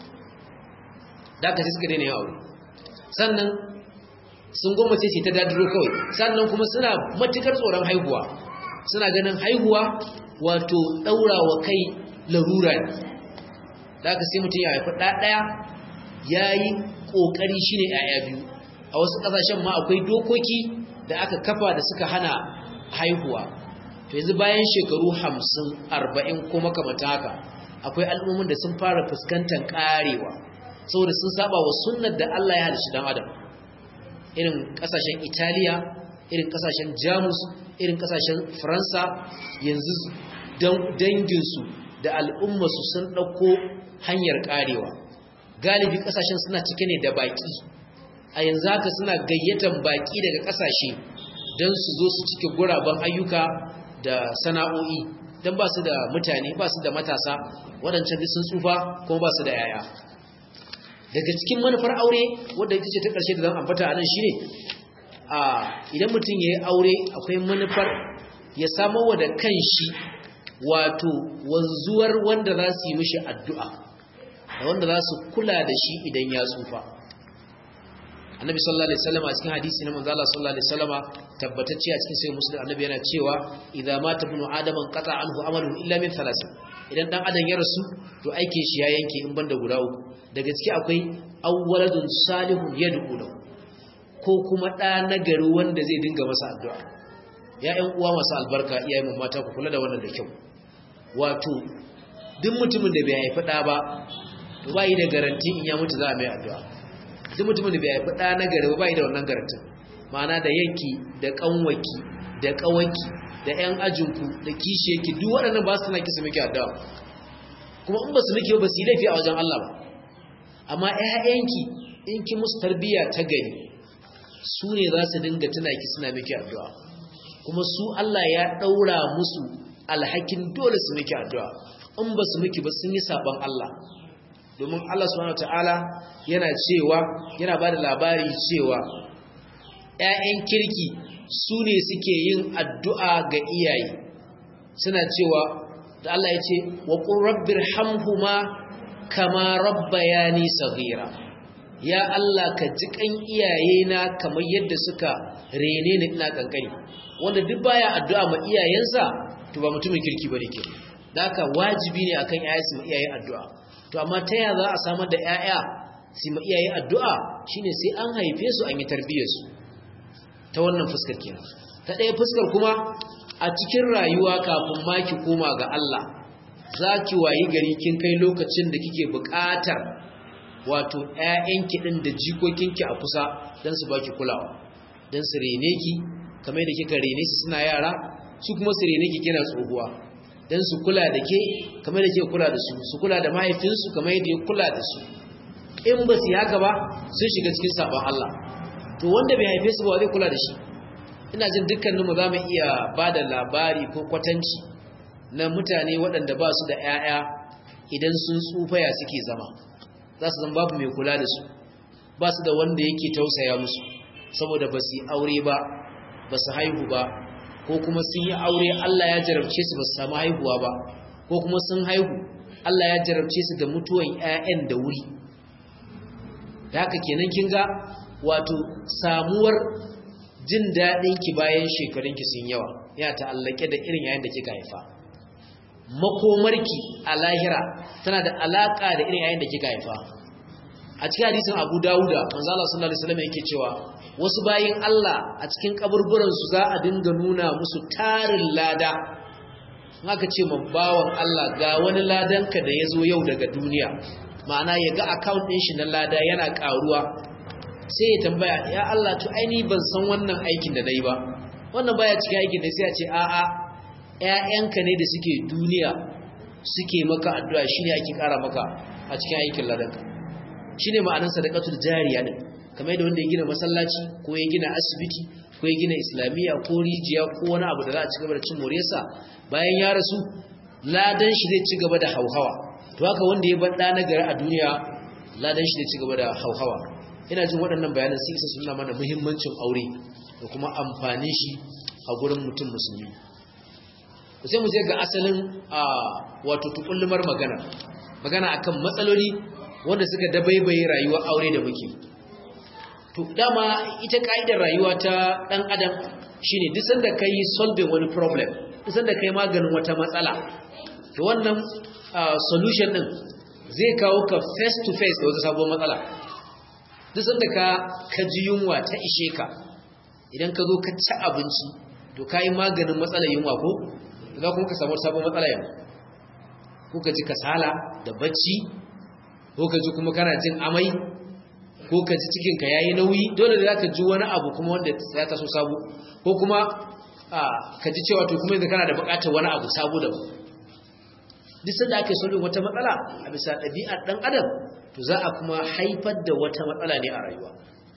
da aka suka daina yin aure sannan sun gwamnati ce ta dadiro kawai sannan kuma suna matukar tsoron haihuwa suna ganin haihuwa wato ɗaurawa kai larura ne da aka sai mutum ya haifi ɗaya ya yi ƙoƙari shi ne ‘ya'ya biyu a wasu ƙasashen ma akwai dokoki da aka kafa da suka hana haihuwa to yanzu bayan shekaru hamsin arba'in ko makamata haka akwai al'ummin da sun fara fuskantar ƙarewa saboda sun saba wa sunnar da Allah ya halishi dan adam irin ƙasashen italiya irin ƙasashen jamus irin ƙasashen faransa yanzu danginsu da al'ummarsu sun ɗauko hanyar ƙarewa galibi ƙasashen suna cike ne da baƙi a yanzu haka suna gayyatan baƙi daga ƙasashe don su zo su cike guraben ayyuka da sana'o'i don ba su da mutane ba su da matasa waɗancan duk sun tsufa kuma ba su da yaya daga cikin manufar aure wadda ita ce ta ƙarshe da zan ambata a nan shi ne idan mutum ya yi aure akwai manufar ya samar wa da kan shi wato wanzuwar wanda za su yi mishi addu'a da wanda za su kula da shi idan ya tsufa annabi sallallahu alaihi wasallam a cikin hadisi na manzo Allah sallallahu alaihi wasallam tabbatacce a cikin sahih muslim annabi yana cewa idza mata ibnu adam qata anhu amaluhu illa min thalath idan dan adam ya rasu to aikin shi ya yanke in banda guda uku daga ciki akwai awwaladun salihun yad'u lahu ko kuma da nagari wanda zai dinga masa addu'a ya ƴan uwa masu albarka iyayen mu mata ku kula da wannan da kyau wato duk mutumin da bai haifi da ba to bai da garanti in ya mutu za a mai addu'a duk mutumin da bai haifi ɗa na gari ba da wannan garantin ma'ana da yanki da ƙanwaki da ƙawanki da 'yan ajinku da kishiyarki duk waɗannan ba su tana kisa miki addu'a kuma in ba su miki ba su yi laifi a wajen Allah ba amma 'ya'yanki in ki musu tarbiyya ta gari su ne za su dinga tuna ki suna miki addu'a kuma su Allah ya ɗaura musu alhakin dole su miki addu'a in ba su miki ba sun yi saban Allah domin Allah subhanahu wataala yana cewa yana ba da labari cewa ‘ya'yan kirki su ne suke yin addu'a ga iyaye suna cewa da Allah ya ce wa ƙurabbir hamhuma kama rabba ya nisa gira ya Allah ka ji ƙan iyayena kamar yadda suka rene ni ina ƙanƙani wanda duk baya addu'a ma iyayensa to ba mutumin kirki ba ne ke da haka wajibi ne akan ‘ya'ya su ma iyaye addu'a to amma ta yaya za a samar da ‘ya'ya su ma iyaye addu'a shine sai an haife su an yi tarbiyyarsu ta wannan fuskar kenan ta ɗaya fuskar kuma a cikin rayuwa kafin ma ki koma ga Allah za ki wayi gari kin kai lokacin da kike buƙatar wato ƴaƴanki ɗin da jikokinki a kusa don su baki kulawa don su rene ki kamar da kika rene su suna yara su kuma su rene ki kina tsohuwa don su kula da ke kamar da kika kula da su su kula da mahaifinsu kamar yadda ya kula da su in ba su yi haka ba sun shiga cikin sabon Allah to wanda bai haife su ba zai kula da shi ina jin dukkaninmu za mu iya ba da labari ko kwatanci na mutane waɗanda ba su da 'ya'ya idan sun tsufaya suke zama za su zama babu mai kula da su ba su da wanda yake tausaya musu saboda ba su yi aure ba ba su haihu ba ko kuma sun yi aure Allah ya jarabce su ba su samu haihuwa ba ko kuma sun haihu Allah ya jarabce su da mutuwan 'ya'yan da wuri da haka kenan kin ga wato samuwar jin daɗin ki bayan shekarunki sun yawa ya ta'allake da irin yayin da kika haifa makomarki a lahira tana da alaka da irin yayin da kika haifa a cikin hadisin Abu Dawuda manzo Allah sallallahu alaihi wasallam yake cewa wasu bayin Allah a cikin kaburburan su za a dinga nuna musu tarin lada haka ce bawan Allah ga wani ladanka da ya zo yau daga duniya ma'ana ya ga account ɗin shi na lada yana ƙaruwa sai ya tambaya ya Allah to aini ban san wannan aikin da nayi ba wannan baya cikin aikin da sai ya ce a'a ƴaƴanka ne da suke duniya suke maka addu'a shine ake ƙara maka a cikin aikin ladanka shine ma'anar sadaqatul jariya din kamar yadda wanda ya gina masallaci ko ya gina asibiti ko ya gina islamiyya ko rijiya ko wani abu da za a ci gaba da cin moriyarsa bayan ya rasu ladan shi zai ci gaba da hauhawa to haka wanda ya bar ɗa na gari a duniya ladan shi zai ci gaba da hauhawa ina jin waɗannan bayanan sun isa suna mana muhimmancin aure da kuma amfanin shi a gurin mutum musulmi sai mu je ga asalin a wato tukullumar magana magana akan matsaloli wanda suka dabaibaye rayuwar aure da muke to dama ita ka'idar rayuwa ta dan adam shine duk sanda kai solving wani problem duk sanda kai maganin wata matsala to wannan solution din zai kawo ka face to face da wata sabuwar matsala duk sanda ka ka ji yunwa ta ishe ka idan ka zo ka ci abinci to kai maganin matsalar yunwa ko za kuma ka samu sabon matsala yau ko ka ji kasala da bacci ko ka ji kuma kana jin amai ko ka ji cikinka ya yi nauyi dole da za ka ji wani abu kuma wanda ya taso sabo ko kuma ka ji cewa to kuma yanzu kana da bukatar wani abu sabo da duk sanda ake solving wata matsala a bisa ɗabi'ar ɗan adam to za a kuma haifar da wata matsala ne a rayuwa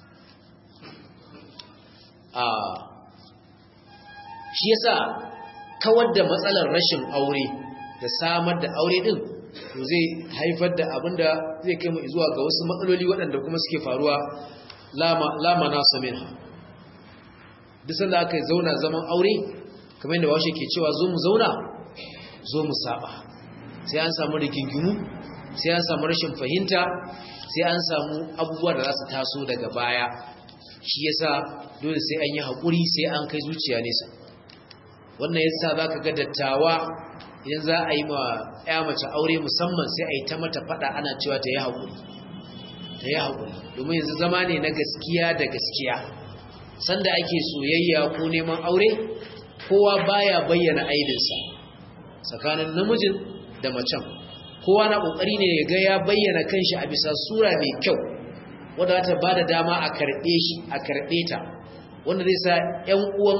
shi yasa kawar da matsalar rashin aure da samar da aure din to zai haifar da abin da zai kai mu zuwa ga wasu matsaloli waɗanda kuma suke faruwa lama nasa minha duk sanda aka zauna zaman aure kamar yadda washe ke cewa zo mu zauna zo mu saba sai an samu rigingimu sai an samu rashin fahimta sai an samu abubuwa da za su taso daga baya shi yasa dole sai an yi haƙuri sai an kai zuciya nesa wannan yasa za ka ga dattawa idan za a yi ma ya mace aure musamman sai a yi ta mata fada ana cewa ta yi haƙuri ta yi haƙuri domin yanzu zama ne na gaskiya da gaskiya sanda ake soyayya ko neman aure kowa baya bayyana aidinsa tsakanin namijin da macen kowa na ƙoƙari ne ya ga ya bayyana kanshi a bisa sura mai kyau wadda ta ba da dama a karɓe shi a karɓe ta wanda zai sa 'yan uwan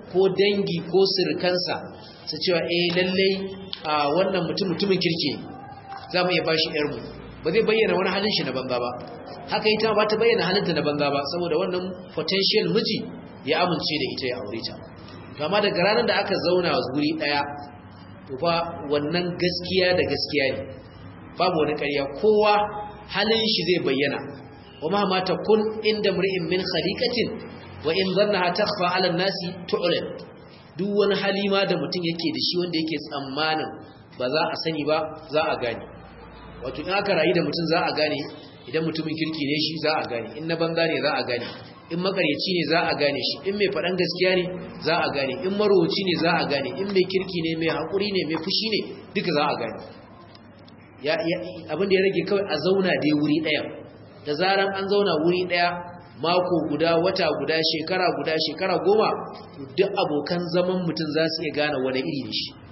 ko dangi ko sirkansa su cewa eh lallai a wannan mutum mutumin kirki za mu iya bashi yarmu ba zai bayyana wani halin shi na banza ba haka ita ba ta bayyana halinta na banza ba saboda wannan potential miji ya amince da ita ya aure ta kama daga ranar da aka zauna guri daya to fa wannan gaskiya da gaskiya ne babu wani ƙarya kowa halin shi zai bayyana wa ma ma takun inda mri'in min khaliqatin wa in dhannaha takhfa 'ala an-nasi tu'lan duk wani halima da mutum yake da shi wanda yake tsammanin ba za a sani ba za a gane wato in aka rayu da mutum za a gane idan mutumin kirki ne shi za a gane in na banza ne za a gane in makaryaci ne za a gane shi in mai faɗan gaskiya ne za a gane in marowaci ne za a gane in mai kirki ne mai haƙuri ne mai fushi ne duka za a gane abin da ya rage kawai a zauna dai wuri ɗaya da zaran an zauna wuri ɗaya mako guda wata guda shekara guda shekara goma duk abokan zaman mutum za su iya gane wani iri da shi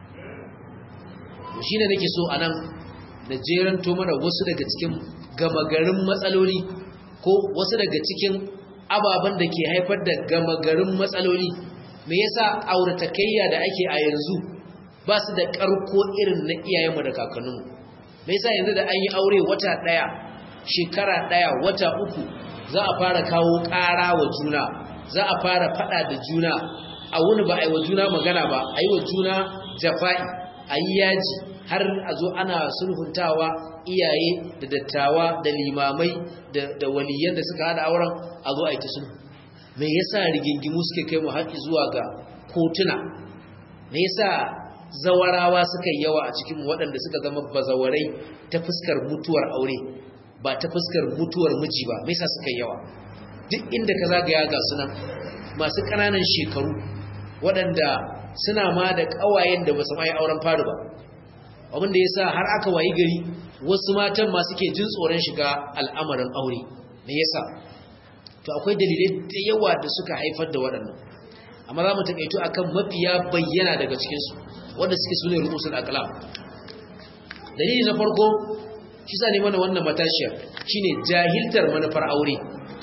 shi ne nake so a nan na jeranto mana wasu daga cikin gama garin matsaloli ko wasu daga cikin ababen da ke haifar da gama garin matsaloli me yasa auratakayya da ake a yanzu ba su da karko irin na iyayenmu da kakanninmu me yasa yanzu da an yi aure wata daya shekara daya wata uku za a fara kawo ƙara wa juna za a fara fada da juna a wuni ba a yi wa juna magana ba a yi wa juna jafa'i a yi yaji har a zo ana sulhuntawa iyaye da dattawa da limamai da waliyan da suka hada auren a zo a yi ta sulhu me yasa rigingimu suke kai mu haƙi zuwa ga kotuna me yasa zawarawa suka yi yawa a cikin waɗanda suka zama bazawarai ta fuskar mutuwar aure ba ta fuskar mutuwar miji ba me yasa suka yi yawa duk inda ka zagaya ga sunan masu ƙananan shekaru waɗanda suna ma da ƙawayen da ba su mai auren faru ba abin da ya sa har aka wayi gari wasu matan ma suke jin tsoron shiga al'amarin aure me yasa to akwai dalilai da yawa da suka haifar da waɗannan amma za mu taƙaito akan mafiya bayyana daga cikinsu wanda suke sune rukusul aqlam dalili na farko shi sa ne mana wannan matashiyar shine jahiltar manufar aure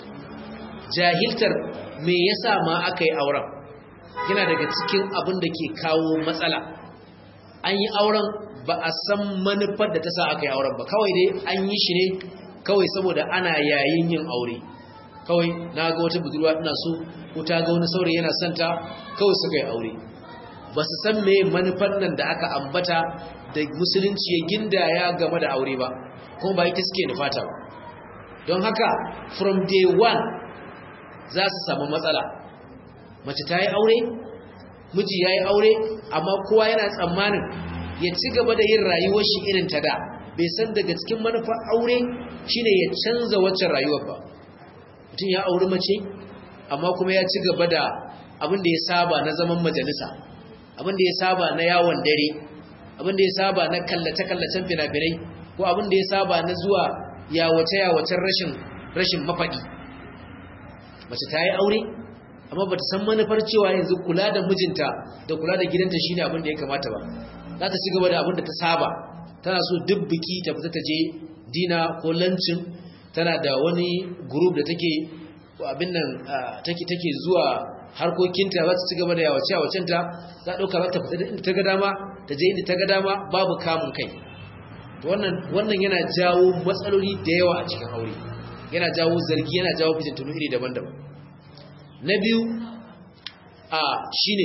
jahiltar me yasa ma aka yi auren yana daga cikin abin da ke kawo matsala an yi auren ba a san manufar da ta sa aka yi auren ba kawai dai an yi shi ne kawai saboda ana yayin yin aure kawai na ga wata budurwa ina so ko ta ga wani saurayi yana santa kawai suka yi aure ba su san me manufar nan da aka ambata da musulunci ya gindaya game da aure ba kuma ba ita suke nufata ba don haka from day one za su samu matsala mace ta yi aure miji ya yi aure amma kowa yana tsammanin ya ci gaba da yin rayuwar shi irin ta da bai san daga cikin manufar aure shine ya canza waccan rayuwar ba mutum ya auri mace amma kuma ya ci gaba da abin da ya saba na zaman majalisa abin da ya saba na yawon dare abin da ya saba na kallace-kallacen fina-finai ko abin da ya saba na zuwa yawace-yawacen rashin rashin mafaɗi mace ta yi aure amma ba ta san manufar cewa yanzu kula da mijinta da kula da gidanta shi ne abin da ya kamata ba za ta ci gaba da abin da ta saba tana so duk biki ta fita ta je dina ko lancin tana da wani group da take abin nan take take zuwa harkokinta za ta ci gaba da yawace yawacenta za ɗauka za ta fita inda ta ga dama ta je inda ta ga dama babu kamun kai wannan wannan yana jawo matsaloli da yawa a cikin aure yana jawo zargi yana jawo fitintunu iri daban-daban na biyu a shine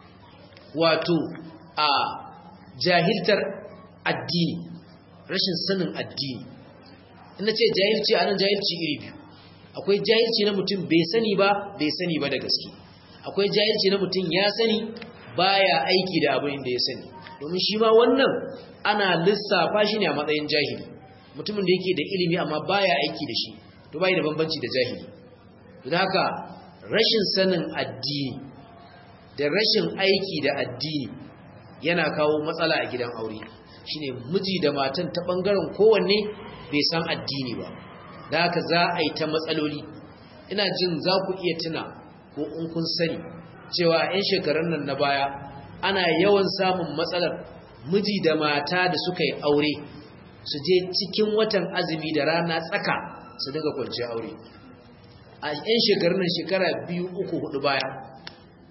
wato a jahiltar addini rashin sanin addini ina ce jahilci a nan jahilci iri biyu akwai jahilci na mutum bai sani ba bai sani ba da gaske akwai jahilci na mutum ya sani baya aiki da abin da ya sani domin shi ma wannan ana lissafa shi ne a matsayin jahili mutumin da yake da ilimi amma baya aiki da shi to bai da bambanci da jahili don haka rashin sanin addini da rashin aiki da addini yana kawo matsala a gidan aure shine miji da matan ta bangaren kowanne bai san addini ba da haka za a yi ta matsaloli ina jin za ku iya tuna ko in kun sani cewa 'yan shekarun nan na baya ana yawan samun matsalar miji da mata da suka yi aure su je cikin watan azumi da rana tsaka su dinga kwanci aure a 'yan shekarun nan shekara biyu uku hudu baya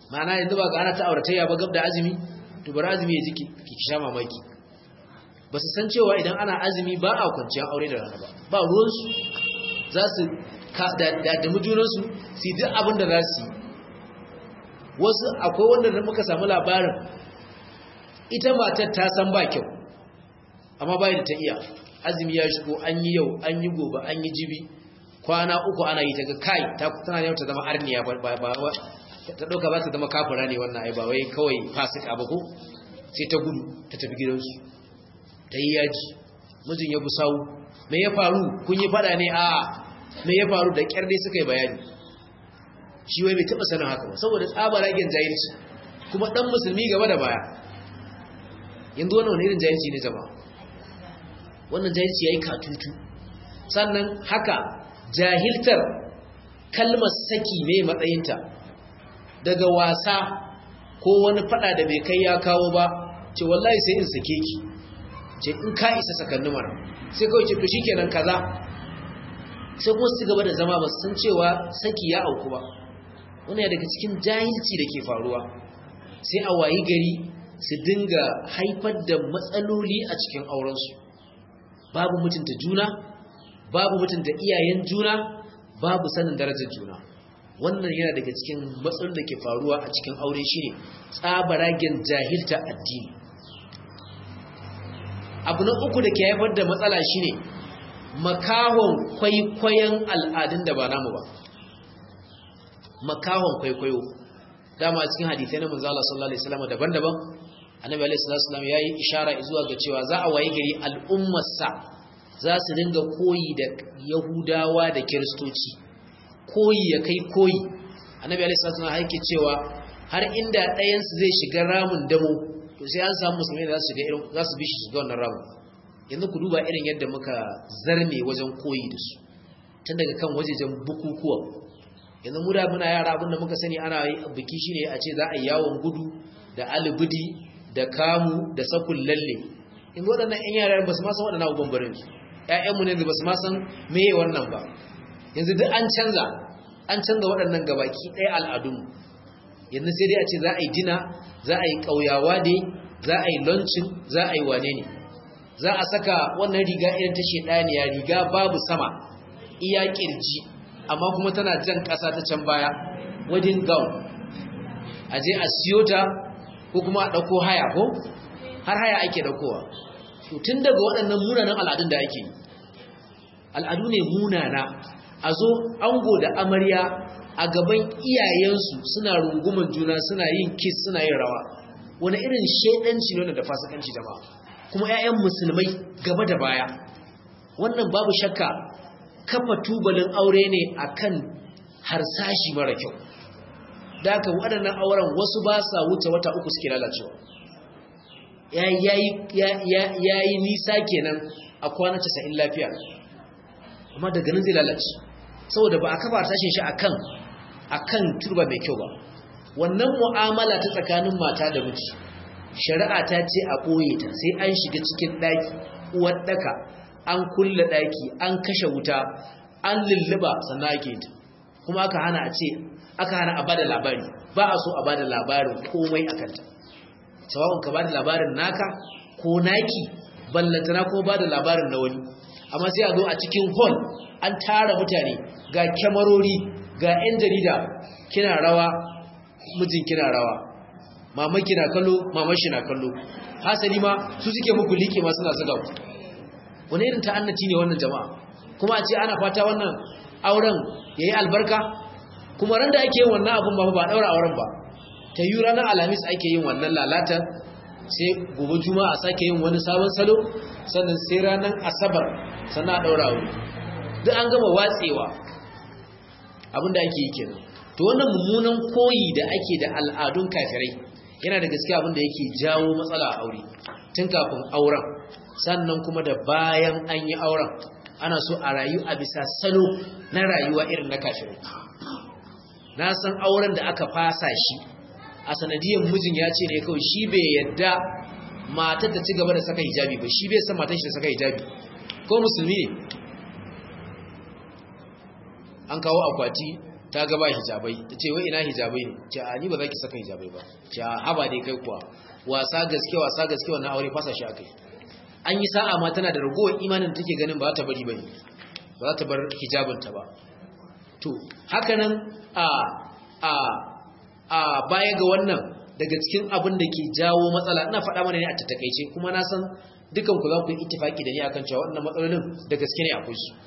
ma'ana yanzu ba ga ana ta auratayya ba gab da azumi to bari azumi ya ji ki sha mamaki ba su san cewa idan ana azumi ba a kwanciyar aure da rana ba ba ruwansu za su da mujunansu su yi duk abin da za su yi wasu akwai wanda da muka samu labarin ita matar ta san ba kyau amma bayan da ta iya azumi ya shigo an yi yau an yi gobe an yi jibi kwana uku ana yi ta ga kai ta tana yau ta zama arniya ba ba ta dauka ba ta zama kafira ne wannan ai ba wai kawai fasika ba ko sai ta gudu ta tafi gidansu ta yi yaji mijin ya busawu me ya faru kun yi fada ne a me ya faru da kyar dai suka yi bayani shi wai bai taba sanin haka ba saboda tsabaragen jahilci kuma dan musulmi gaba da baya yanzu wannan wani irin jahilci ne jama'a wannan jahilci yayi katutu sannan haka jahiltar kalmar saki ne matsayinta daga wasa ko wani fada da bai kai ya kawo ba ce wallahi sai in sake ki ce in ka isa sakanni mara sai kawai ce to shikenan kaza sai kuma su gaba da zama ba san cewa saki ya auku ba wani ya daga cikin jahilci da ke faruwa sai a wayi gari su dinga haifar da matsaloli a cikin aurensu babu mutunta juna babu mutunta iyayen juna babu sanin darajar juna wannan yana daga cikin matsalolin da ke faruwa a cikin aure shine tsabaragen jahilta addini abu na uku da ke haifar da matsala shine makahon kwaikwayon al'adun da ba namu ba makahon kwaikwayo dama cikin hadithai na manzo Allah sallallahu alaihi wasallam daban-daban annabi alaihi wasallam yayi ishara zuwa ga cewa za a waye gari al'ummarsa za su dinga koyi da yahudawa da kiristoci koyi ya kai koyi annabi alaihi wasallam yake cewa har inda ɗayan su zai shiga ramin damo to sai an samu musulmi da za su shiga irin za su bi shi shiga wannan ramin yanzu ku duba irin yadda muka zarme wajen koyi da su tun daga kan wajejen bukukuwa yanzu mu da muna yara abin da muka sani ana biki shine a ce za a yi yawon gudu da alibidi da kamu da sakun lalle in waɗannan 'yan yara ba su ma san waɗannan abubuwan barin su ƴaƴanmu ne ba su ma san meye wannan ba yanzu duk an canza an canza waɗannan gabaki ɗaya al'adunmu yanzu sai dai a ce za a yi dina za a yi ƙauyawa dai za a yi lancin za a yi wane ne za a saka wannan riga irin ta shedaniya riga babu sama iya kirji amma kuma tana jan ƙasa ta can baya wedding gown a je a siyo ta ko kuma a ɗauko haya ko har haya ake ɗaukowa tun daga waɗannan munanan al'adun da ake yi al'adu ne munana a zo ango da amarya a gaban iyayensu suna runguman juna suna yin kiss suna yin rawa wani irin shaidanci ne da fasikanci jama'a kuma 'ya'yan musulmai gaba da baya wannan babu shakka kafa tubalin aure ne akan harsashi mara kyau da haka waɗannan auren wasu ba sa wuce wata uku suke lalacewa ya yi nisa kenan a kwana casa'in lafiya amma daga nan zai lalace saboda ba a kafa harsashin shi akan akan turba mai kyau ba wannan mu'amala ta tsakanin mata da miji shari'a ta ce a ɓoye ta sai an shiga cikin ɗaki uwar ɗaka an kulle ɗaki an kashe wuta an lulluba sannan ake ta kuma aka hana a ce aka hana a bada labari ba a so a bada labarin komai a kanta sawa'un ka bada labarin naka ko naki ballantana ko bada labarin na wani amma sai a zo a cikin hall an tara mutane ga kyamarori ga 'yan jarida kina rawa mijin kina rawa mama kina kallo mama shi na kallo hasali ma su suke muku liƙe ma suna zuga ku wani irin ta'annaci ne wannan jama'a kuma a ce ana fata wannan auren yayi albarka kuma ran da ake yin wannan abun ba ba daura auren ba ta yi ranar alhamis ake yin wannan lalata sai gobe juma'a a sake yin wani sabon salo sannan sai ranar asabar sannan a daura aure duk an gama watsewa abin da ake yi kenan to wannan mummunan koyi da ake da al'adun kafirai yana da gaskiya abin da yake jawo matsala a aure tun kafin auren sannan kuma da bayan an yi auren ana so a rayu a bisa salo na rayuwa irin na kafirai na san auren da aka fasa shi a sanadiyar mijin ya ce ne kawai shi bai yadda matar ta ci gaba da saka hijabi ba shi bai san matar shi da saka hijabi ko musulmi ne an kawo akwati ta ga ba hijabai ta ce wai ina hijabai ne ce a ni ba za ki saka hijabai ba ce a haba dai kai kuwa wasa gaske wasa gaske wannan aure fasa shi akai an yi sa'a ma tana da ragowar imanin take ganin ba za ta bari bane ba za ta bar hijabinta ba to haka nan a a a baya ga wannan daga cikin abin da ke jawo matsala ina faɗa mana ne a tattakaice kuma na san dukan ku za ku yi ittifaki da ni akan cewa wannan matsalolin da gaske ne akwai su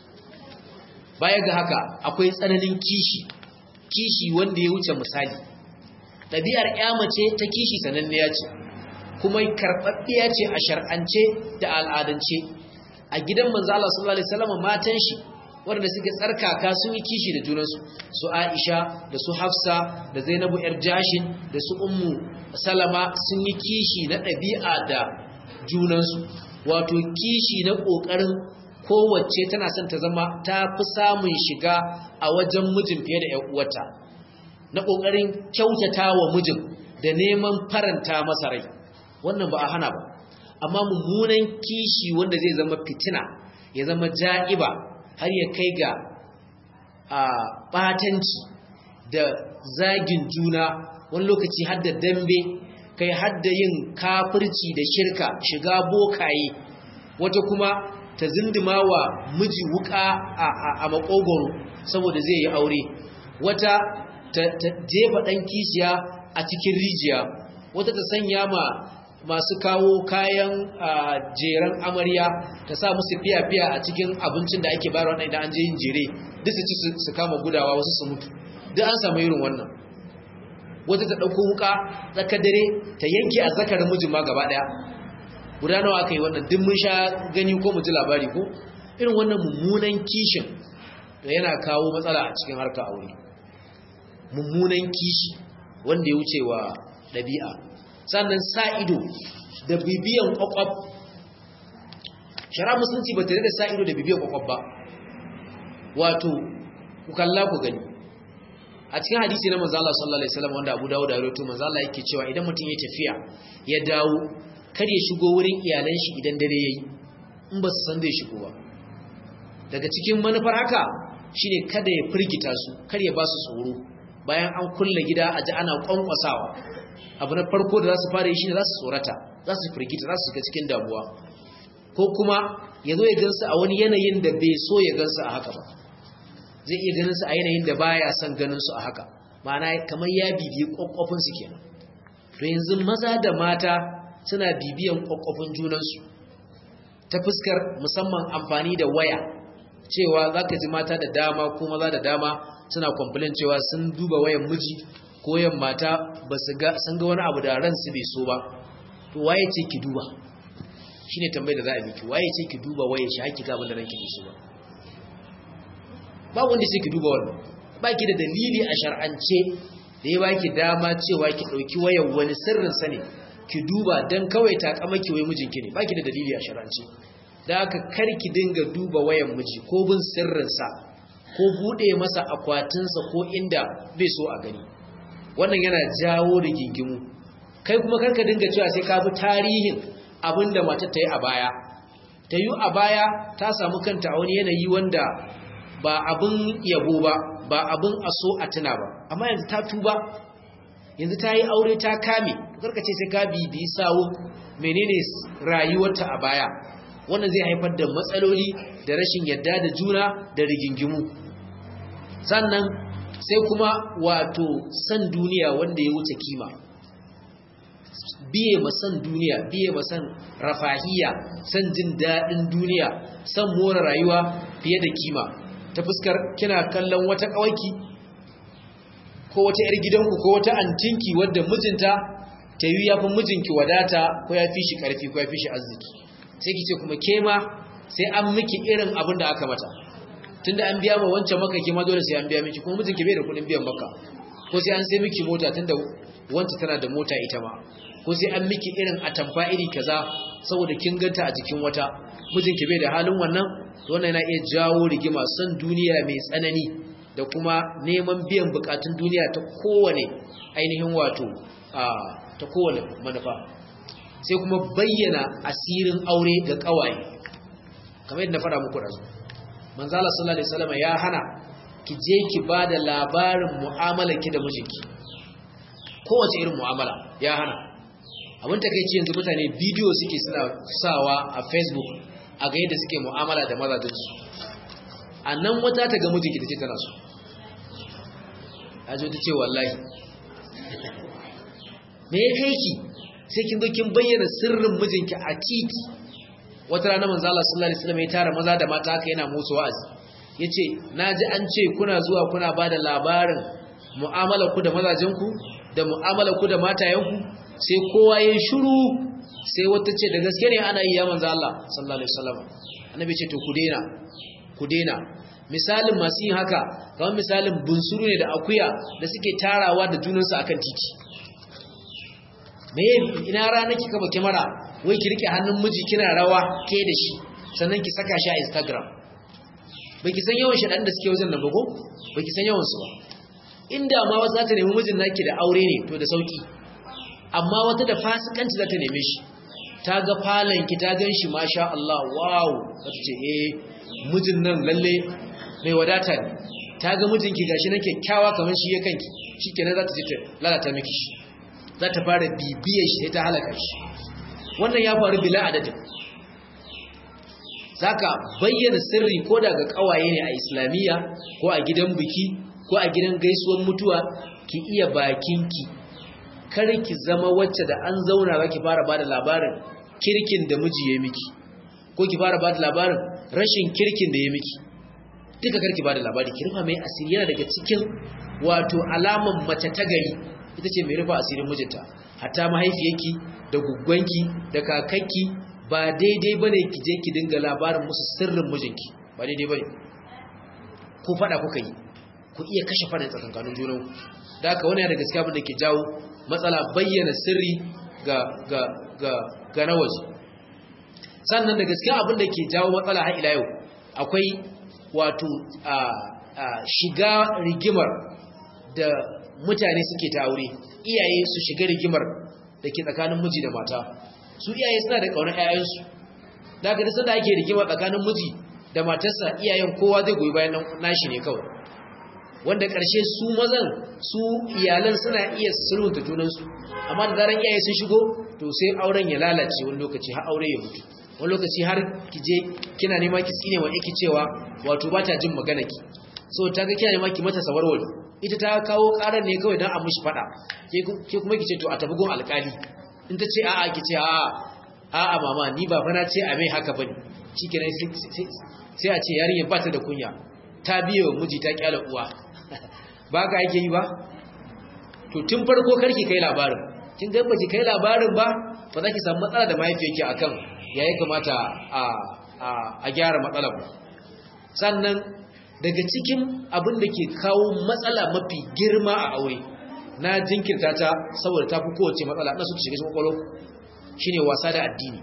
baya ga haka akwai tsananin kishi kishi wanda ya wuce misali ɗabi'ar ya mace ta kishi sananniya ce kuma karɓaɓɓiya ce a shar'ance da al'adance a gidan manzo Allah sallallahu alaihi wasallam matan shi wanda suke tsarkaka sun yi kishi da junansu su Aisha da su Hafsa da Zainabu yar Jashin da su Ummu Salama sun yi kishi na ɗabi'a da junansu wato kishi na ƙoƙarin kowace tana son ta zama ta fi samun shiga a wajen mijin fiye da ‘yan uwata na ƙoƙarin kyautata wa mijin da neman faranta masa rai wannan ba a hana ba amma mummunan kishi wanda zai zama fitina ya zama ja'iba har ya kai ga a ɓatanci da zagin juna wani lokaci har da dambe kai har da yin kafirci da shirka shiga bokaye wata kuma ta zindima wa miji wuka a makogoro saboda zai yi aure wata ta jefa ɗan kishiya a cikin rijiya wata ta sanya ma masu kawo kayan jeren amarya ta sa musu fiya-fiya a cikin abincin da ake bayarwa idan an je yin jere duk su ci su kama gudawa wasu su mutu duk an samu irin wannan wata ta ɗauko wuka tsaka dare ta yanke a zakarin mijin ma gaba ɗaya guda nawa aka yi wannan duk mun sha gani ko mu ji labari ko irin wannan mummunan kishin da yana kawo matsala a cikin harkar aure mummunan kishi wanda ya wuce wa ɗabi'a sannan sa ido da bibiyan ƙwaƙwaf shara musulunci ba tare da sa ido da bibiyan ƙwaƙwaf ba wato ku kalla ku gani a cikin hadisi na manzo Allah sallallahu alaihi wasallam wanda Abu Dawud da rawaito manzo Allah yake cewa idan mutum ya tafiya ya dawo kar ya shigo wurin iyalan shi idan dare yayi in ba su san zai shigo ba daga cikin manufar haka shine kada ya firgita su kar ya ba su tsoro bayan an kulle gida a ji ana kwankwasawa abu na farko da za su fara yi shine za su tsorata za su firgita za su shiga cikin damuwa ko kuma ya zo ya gansu a wani yanayin da bai so ya gansu a haka ba zai iya ganin su a yanayin da baya son ganin su a haka ma'ana kamar ya bibiyi kwakwafin su kenan to yanzu maza da mata suna bibiyan kwakwafin junansu ta fuskar musamman amfani da waya cewa za ka ji mata da dama ko maza da dama suna complain cewa sun duba wayan miji ko yan mata ba su ga sun ga wani abu da ransu bai so ba to waye ce ki duba shine tambayar da za a miki waye ce ki duba waye shi haƙi ga abin da ranki bai so ba ba wanda sai ki duba wannan baki da dalili a shar'ance da ya baki dama cewa ki dauki wayar wani sirrin sa ne ki duba dan kawai ta kama ki wai mijinki ne baki da dalili a shar'ance da haka kar ki dinga duba wayar miji ko bin sirrin sa ko bude masa akwatin sa ko inda bai so a gani wannan yana jawo rigingimu kai kuma karka dinga cewa sai ka bi tarihin abinda matar ta yi a baya ta yi a baya ta samu kanta a wani yanayi wanda ba abin yabo ba ba abin a so a tuna ba amma yanzu ta tuba yanzu ta yi aure ta kame karka ce sai ka bibi sawo menene rayuwarta a baya wannan zai haifar da matsaloli da rashin yadda da juna da rigingimu sannan sai kuma wato san duniya wanda ya wuce kima biye ma san duniya biye ma san rafahiya san jin daɗin duniya san more rayuwa fiye da kima ta fuskar kina kallon wata kawaki ko wata yar gidanku ko wata antinki wadda mijinta ta yi ya fi mijinki wadata ko ya fi shi karfi ko ya fi shi arziki sai ki ce kuma ke ma sai an miki irin abin da aka mata tunda an biya ma wancan maka ke ma dole sai an biya miki kuma mijinki bai da kuɗin biyan maka ko sai an sai miki mota tunda wancan tana da mota ita ma ko sai an miki irin atamfa iri kaza saboda kin ganta a jikin wata mijinki bai da halin wannan wannan yana iya jawo rigima son duniya mai tsanani da kuma neman biyan bukatun duniya ta kowane ainihin wato ta kowane manufa sai kuma bayyana asirin aure ga kawaye kamar yadda na fara muku razu manzala sallallahu alaihi wasallam ya hana ki je ki ba da labarin mu'amala ki da mijinki kowace irin mu'amala ya hana abin takeici yanzu mutane bidiyo suke suna sawa a facebook a ga yadda suke mu'amala da mazajensu a nan wata ta ga mijinki ta ce tana so a zo ta ce wallahi me ya kai ki sai kin zo kin bayyana sirrin mijinki a titi wata rana manzo Allah sallallahu alaihi wasallam ya tara maza da mata haka yana musu wa'azi yace naji an ce kuna zuwa kuna bada labarin mu'amalar ku da mazajen ku da mu'amalar ku da matayen ku sai kowa ya shiru sai wata ce da gaske ne ana yi ya manzo Allah sallallahu alaihi wasallam annabi ce to ku daina ku daina misalin masu yin haka kamar misalin bunsuru ne da akuya da suke tarawa da junansu akan titi me ina rana kika ba kyamara wai ki rike hannun miji kina rawa ke da shi sannan ki saka shi a Instagram bai ki san yawan shaɗan da suke wajen nan ba ko bai ki san yawan su ba inda ma wasu za ta nemi mijin naki da aure ne to da sauki amma wata da fasikanci za ta neme shi ta ga falon ki ta gan shi masha Allah wow za ta ce eh mijin nan lalle mai wadata ne ta ga mijinki gashi nan kyakkyawa kamar shi ya kanki shikenan za ta je ta lalata miki shi za ta fara bibiyar shi sai ta halaka shi wannan ya faru bila adadin zaka bayyana sirri ko daga kawaye ne a islamiyya ko a gidan biki ko a gidan gaisuwar mutuwa ki iya bakinki kar ki zama wacce da an zauna za ki fara bada labarin kirkin da miji ya miki ko ki fara bada labarin rashin kirkin da ya miki duka karki bada labari ki rufa mai asiri yana daga cikin wato alaman mace ta gari ita ce mai rufa asirin mijinta hatta mahaifiyarki da guggwanki da kakakki ba daidai bane ki je ki dinga labarin musu sirrin mijinki ba daidai bane ko fada kuka yi ku iya kashe fada tsakankanin junan da haka wani da gaskiya abin da ke jawo matsala bayyana sirri ga ga ga ga na waje sannan da gaskiya abin da ke jawo matsala har ila yau akwai wato a shiga rigimar da mutane suke ta aure iyaye su shiga rigimar da ke tsakanin miji da mata su iyaye suna da ƙaunar 'ya'yansu da aka da ake rigima tsakanin miji da matarsa iyayen kowa zai goyi bayan nashi ne kawai wanda ƙarshe su mazan su iyalan suna iya sulhunta junansu amma da zaran iyaye sun shigo to sai auren ya lalace wani lokaci har aure ya mutu wani lokaci har ki je kina nema ki tsine wa ki cewa wato ba ta jin magana ki so ta ga kina nema ki mata sawarwari ita ta kawo karar ne kawai don a mishi fada ke kuma ki ce to a tafi gun alkali in ta ce a'a ki ce a'a a'a mama ni ba fa na ce a mai haka bane shikenan sai a ce yarinya ba ta da kunya ta biye wa miji ta kyala uwa ba ka yake yi ba to tun farko karki kai labarin kin ga baki kai labarin ba ba za ki samu matsala da mahaifiyarki akan yayi kamata a a gyara matsalar ba sannan daga cikin abin da ke kawo matsala mafi girma a aure na jinkirta ta saboda ta fi kowace matsala na su shiga cikin kwakwalo shine wasa da addini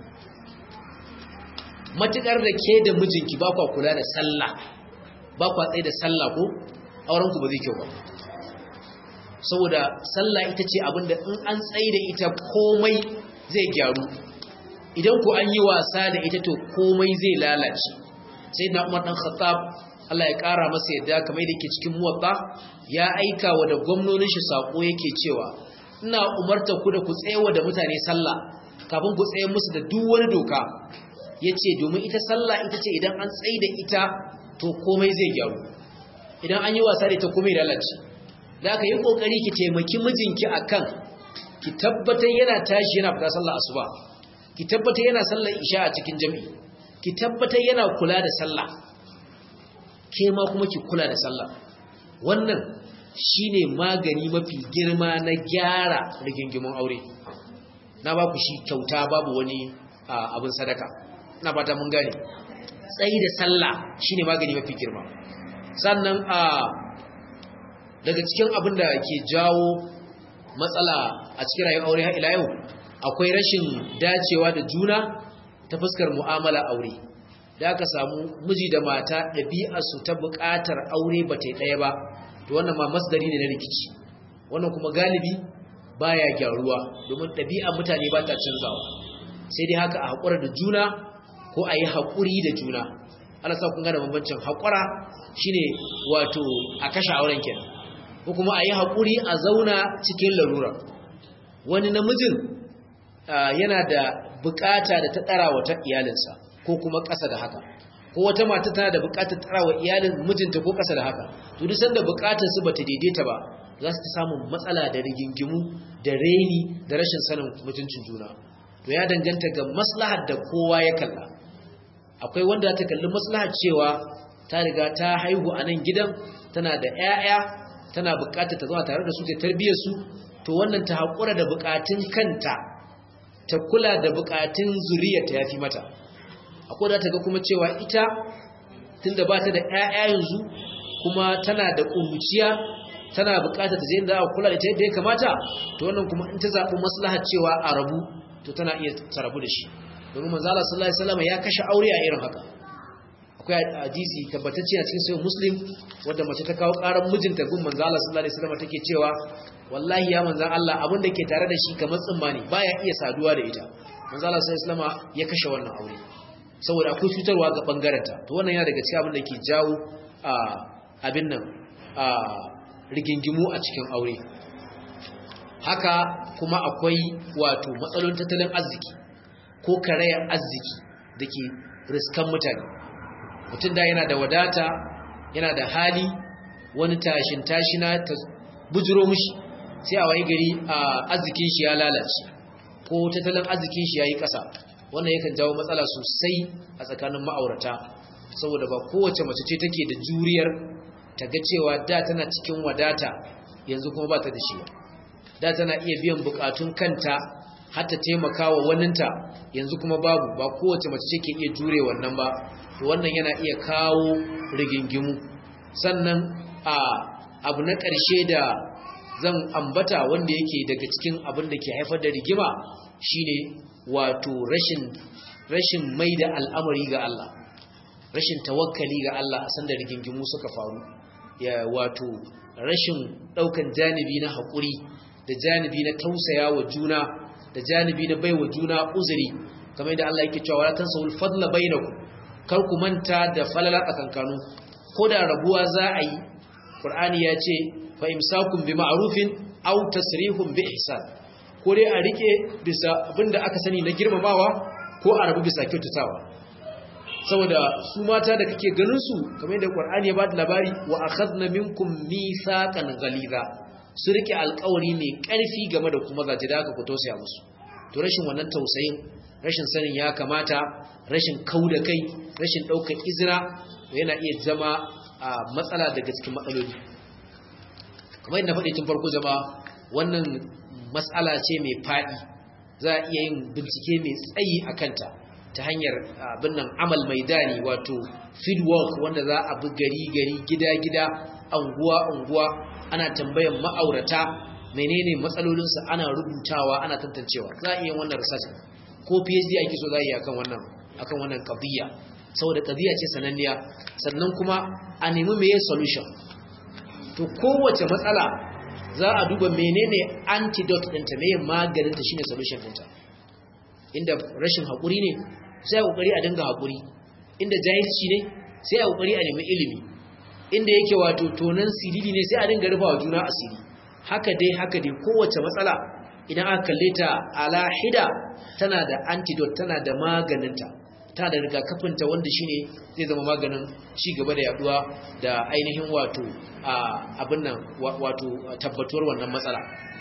matukar da ke da mijinki ba kwa kula da sallah ba kwa tsaye da sallah ko aurenku ba zai kyau ba saboda sallah ita ce abinda in an tsaye da ita komai zai gyaru idan ku an yi wasa da ita to komai zai lalace sai na umar dan khattab Allah ya ƙara masa yadda kamar da ke cikin muwatta ya aika wa da gwamnonin shi sako yake cewa ina umarta ku da ku tsayawa da mutane sallah kafin ku tsaye musu da duk wani doka yace domin ita sallah ita ce idan an tsaye da ita to komai zai gyaru idan an yi wasa da ita komai lalace da aka yi kokari ki taimaki mijinki akan ki tabbatar yana tashi yana fita sallah asuba ki tabbatar yana sallar isha a cikin jami'i ki tabbatar yana kula da sallah ke ma kuma ki kula da sallah wannan shine magani mafi girma na gyara rigingimin aure na ba ku shi kyauta babu wani abin sadaka na fata mun gane tsayi da sallah shine magani mafi girma sannan a daga cikin abin da ke jawo matsala a cikin rayuwar aure har ila yau akwai rashin dacewa da juna ta fuskar mu'amala aure da aka samu miji da mata ɗabi'arsu ta buƙatar aure ba ta ɗaya ba to wannan ma masdari ne na rikici wannan kuma galibi baya gyaruwa domin ɗabi'ar mutane ba ta canzawa sai dai haka a haƙura da juna ko a yi haƙuri da juna Allah sa kun ga da bambancin haƙura shine wato a kashe auren kenan ko kuma a yi haƙuri a zauna cikin larura wani namijin yana da bukata da ta ɗara wata iyalinsa ko kuma ƙasa da haka ko wata mata tana da bukatar tsara wa iyalin mijinta ko ƙasa da haka to duk sanda bukatar su bata daidaita ba za su ta samun matsala da rigingimu da reni da rashin sanin mutuncin juna to ya danganta ga maslahar da kowa ya kalla akwai wanda ta kalli maslahar cewa ta riga ta haihu a nan gidan tana da 'ya'ya tana bukatar ta zama tare da su ta tarbiyyar su to wannan ta haƙura da bukatun kanta ta kula da bukatun zuriyarta ya fi mata akwai da ta ga kuma cewa ita tunda ba ta da ƴaƴa yanzu kuma tana da ƙuruciya tana buƙatar ta je da a kula da ta yadda ya kamata to wannan kuma in ta zaɓi maslahar cewa a rabu to tana iya ta rabu da shi domin manzo Allah sallallahu alaihi wasallam ya kashe aure a irin haka akwai hadisi tabbatacce a cikin sahih muslim wanda mace ta kawo ƙarar mijinta gun manzo Allah sallallahu alaihi wasallam take cewa wallahi ya manzo Allah abin da ke tare da shi kamar tsimma ne baya iya saduwa da ita manzo Allah sallallahu alaihi wasallam ya kashe wannan aure saboda akwai cutarwa ga bangaranta to wannan yana daga cikin abin da ke jawo a abin nan a rigingimu a cikin aure haka kuma akwai wato matsalolin tattalin arziki ko karayar arziki da ke riskan mutane mutum da yana da wadata yana da hali wani tashin tashina ta bujiro mushi sai a wayi gari a arzikin shi ya lalace ko tattalin arzikin shi ya yi ƙasa wannan yakan jawo matsala sosai a tsakanin ma'aurata saboda ba kowace mace ce take da juriyar ta ga cewa da tana cikin wadata yanzu kuma ba ta da shi ba da tana iya biyan bukatun kanta har ta taimaka wa waninta yanzu kuma babu ba kowace mace ce ke iya jure wannan ba to wannan yana iya kawo rigingimu sannan a abu na ƙarshe da zan ambata wanda yake daga cikin abin da ke haifar da rigima shine wato rashin rashin mai da al'amari ga Allah rashin tawakkali ga Allah a sanda rigingimu suka faru ya wato rashin daukan janibi na haƙuri da janibi na tausaya wa juna da janibi na baiwa juna uzuri kamar yadda Allah yake cewa wala tansawul fadla bainakum kar ku manta da falala tsakankanu ko da rabuwa za a yi Qur'ani ya ce fa imsakum bi ma'rufin aw tasrihum bi ihsan ko dai a rike bisa abinda aka sani na girmamawa ko a rabu bisa kyautatawa saboda su mata da kake ganin su kamar yadda Qur'ani ya ba da labari wa akhadna minkum mithaqan ghaliza su rike alƙawari mai ƙarfi game da kuma zaje da aka ku tausaya musu to rashin wannan tausayin rashin sanin ya kamata rashin kauda kai rashin daukar izina yana iya zama a matsala daga cikin matsaloli kamar yadda faɗi tun farko zama wannan matsala ce mai faɗi za a iya yin bincike mai tsayi a kanta ta hanyar abin nan amal maidani wato field work wanda za a bi gari gari gida gida anguwa anguwa ana tambayan ma'aurata menene matsalolinsu ana rubutawa ana tantancewa za a iya yin wannan research ko PhD ake so za a yi akan wannan akan wannan qadiyya saboda qadiyya ce sananniya sannan kuma a nemi meye solution to kowace matsala za a duba menene antidote ɗinta meye maganinta shine solution ɗinta inda rashin haƙuri ne sai a ƙoƙari a dinga haƙuri inda jahilci ne sai a ƙoƙari a nemi ilimi inda yake wato tonan siriri ne sai a dinga rufa wa juna asiri haka dai haka dai kowace matsala idan aka kalle ta ala hida tana da antidote tana da maganinta tana da rigakafinta wanda shine zai zama maganin ci gaba da yaduwa da ainihin wato abin nan wato tabbatuwar wannan matsala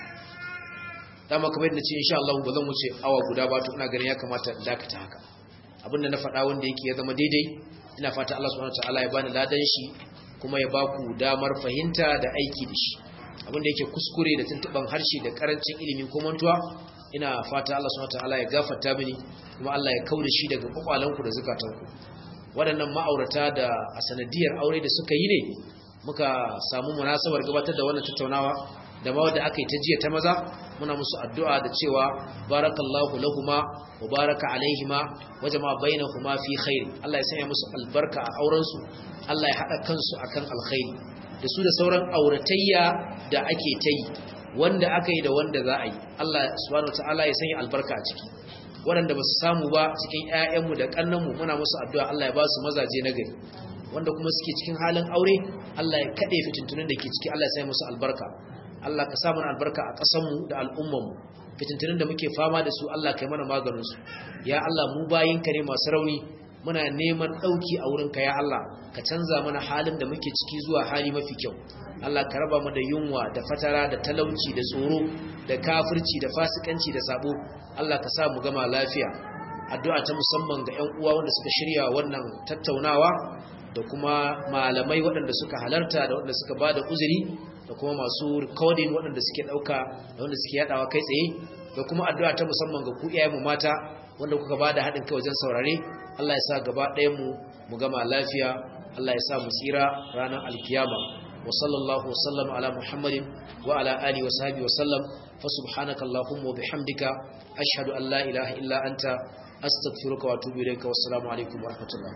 dama kamar yadda ce insha Allah ba zan wuce awa guda ba to ina ganin ya kamata in dakata haka abin da na faɗa wanda yake ya zama daidai ina fata Allah subhanahu wataala ya bani ladan shi kuma ya baku damar fahimta da aiki da shi abin da yake kuskure da tuntuban harshe da karancin ilimi ko mantuwa ina fata Allah subhanahu wataala ya gafarta mini kuma Allah ya kauda shi daga kwakwalanku da zukatanku waɗannan ma'aurata da a sanadiyar aure da suka yi ne muka samu munasabar gabatar da wannan tattaunawa da ma wadda aka yi ta jiya ta maza muna musu addu'a da cewa barakallahu lahuma wa baraka alaihima wa jama'a bainahuma fi khairi Allah ya sanya musu albarka a auren su Allah ya hada kansu akan alkhairi da su da sauran auratayya da ake ta yi wanda aka yi da wanda za a yi Allah subhanahu wataala ya sanya albarka a ciki waɗanda ba su samu ba cikin ƴaƴanmu da ƙannanmu muna musu addu'a Allah ya ba su mazaje na gari wanda kuma suke cikin halin aure Allah ya kaɗe fitintunin da ke ciki Allah ya sa musu albarka Allah ka sa mana albarka a ƙasarmu da al'ummarmu fitintunin da muke fama da su Allah kai mana maganinsu ya Allah mu bayinka ne masu rauni muna neman ɗauki a wurinka ya Allah ka canza mana halin da muke ciki zuwa hali mafi kyau Allah ka raba mu da yunwa da fatara da talauci da tsoro da kafirci da fasikanci da sabo Allah ka sa mu gama lafiya addu'a ta musamman ga ƴan uwa wanda suka shirya wannan tattaunawa da kuma malamai waɗanda suka halarta da waɗanda suka bada uzuri da kuma masu recording waɗanda suke ɗauka da wanda suke yaɗawa kai tsaye da kuma addu'a ta musamman ga ku iyayenmu mata wanda kuka bada haɗin kai wajen saurare Allah ya sa gaba ɗayan mu mu gama lafiya Allah ya sa mu tsira ranar alkiyama wa sallallahu wa sallam ala muhammadin wa ala alihi wa sahbihi wa sallam fa subhanaka allahumma wa bihamdika ashhadu an la ilaha illa anta astaghfiruka wa atubu ilayka wassalamu alaikum wa rahmatullah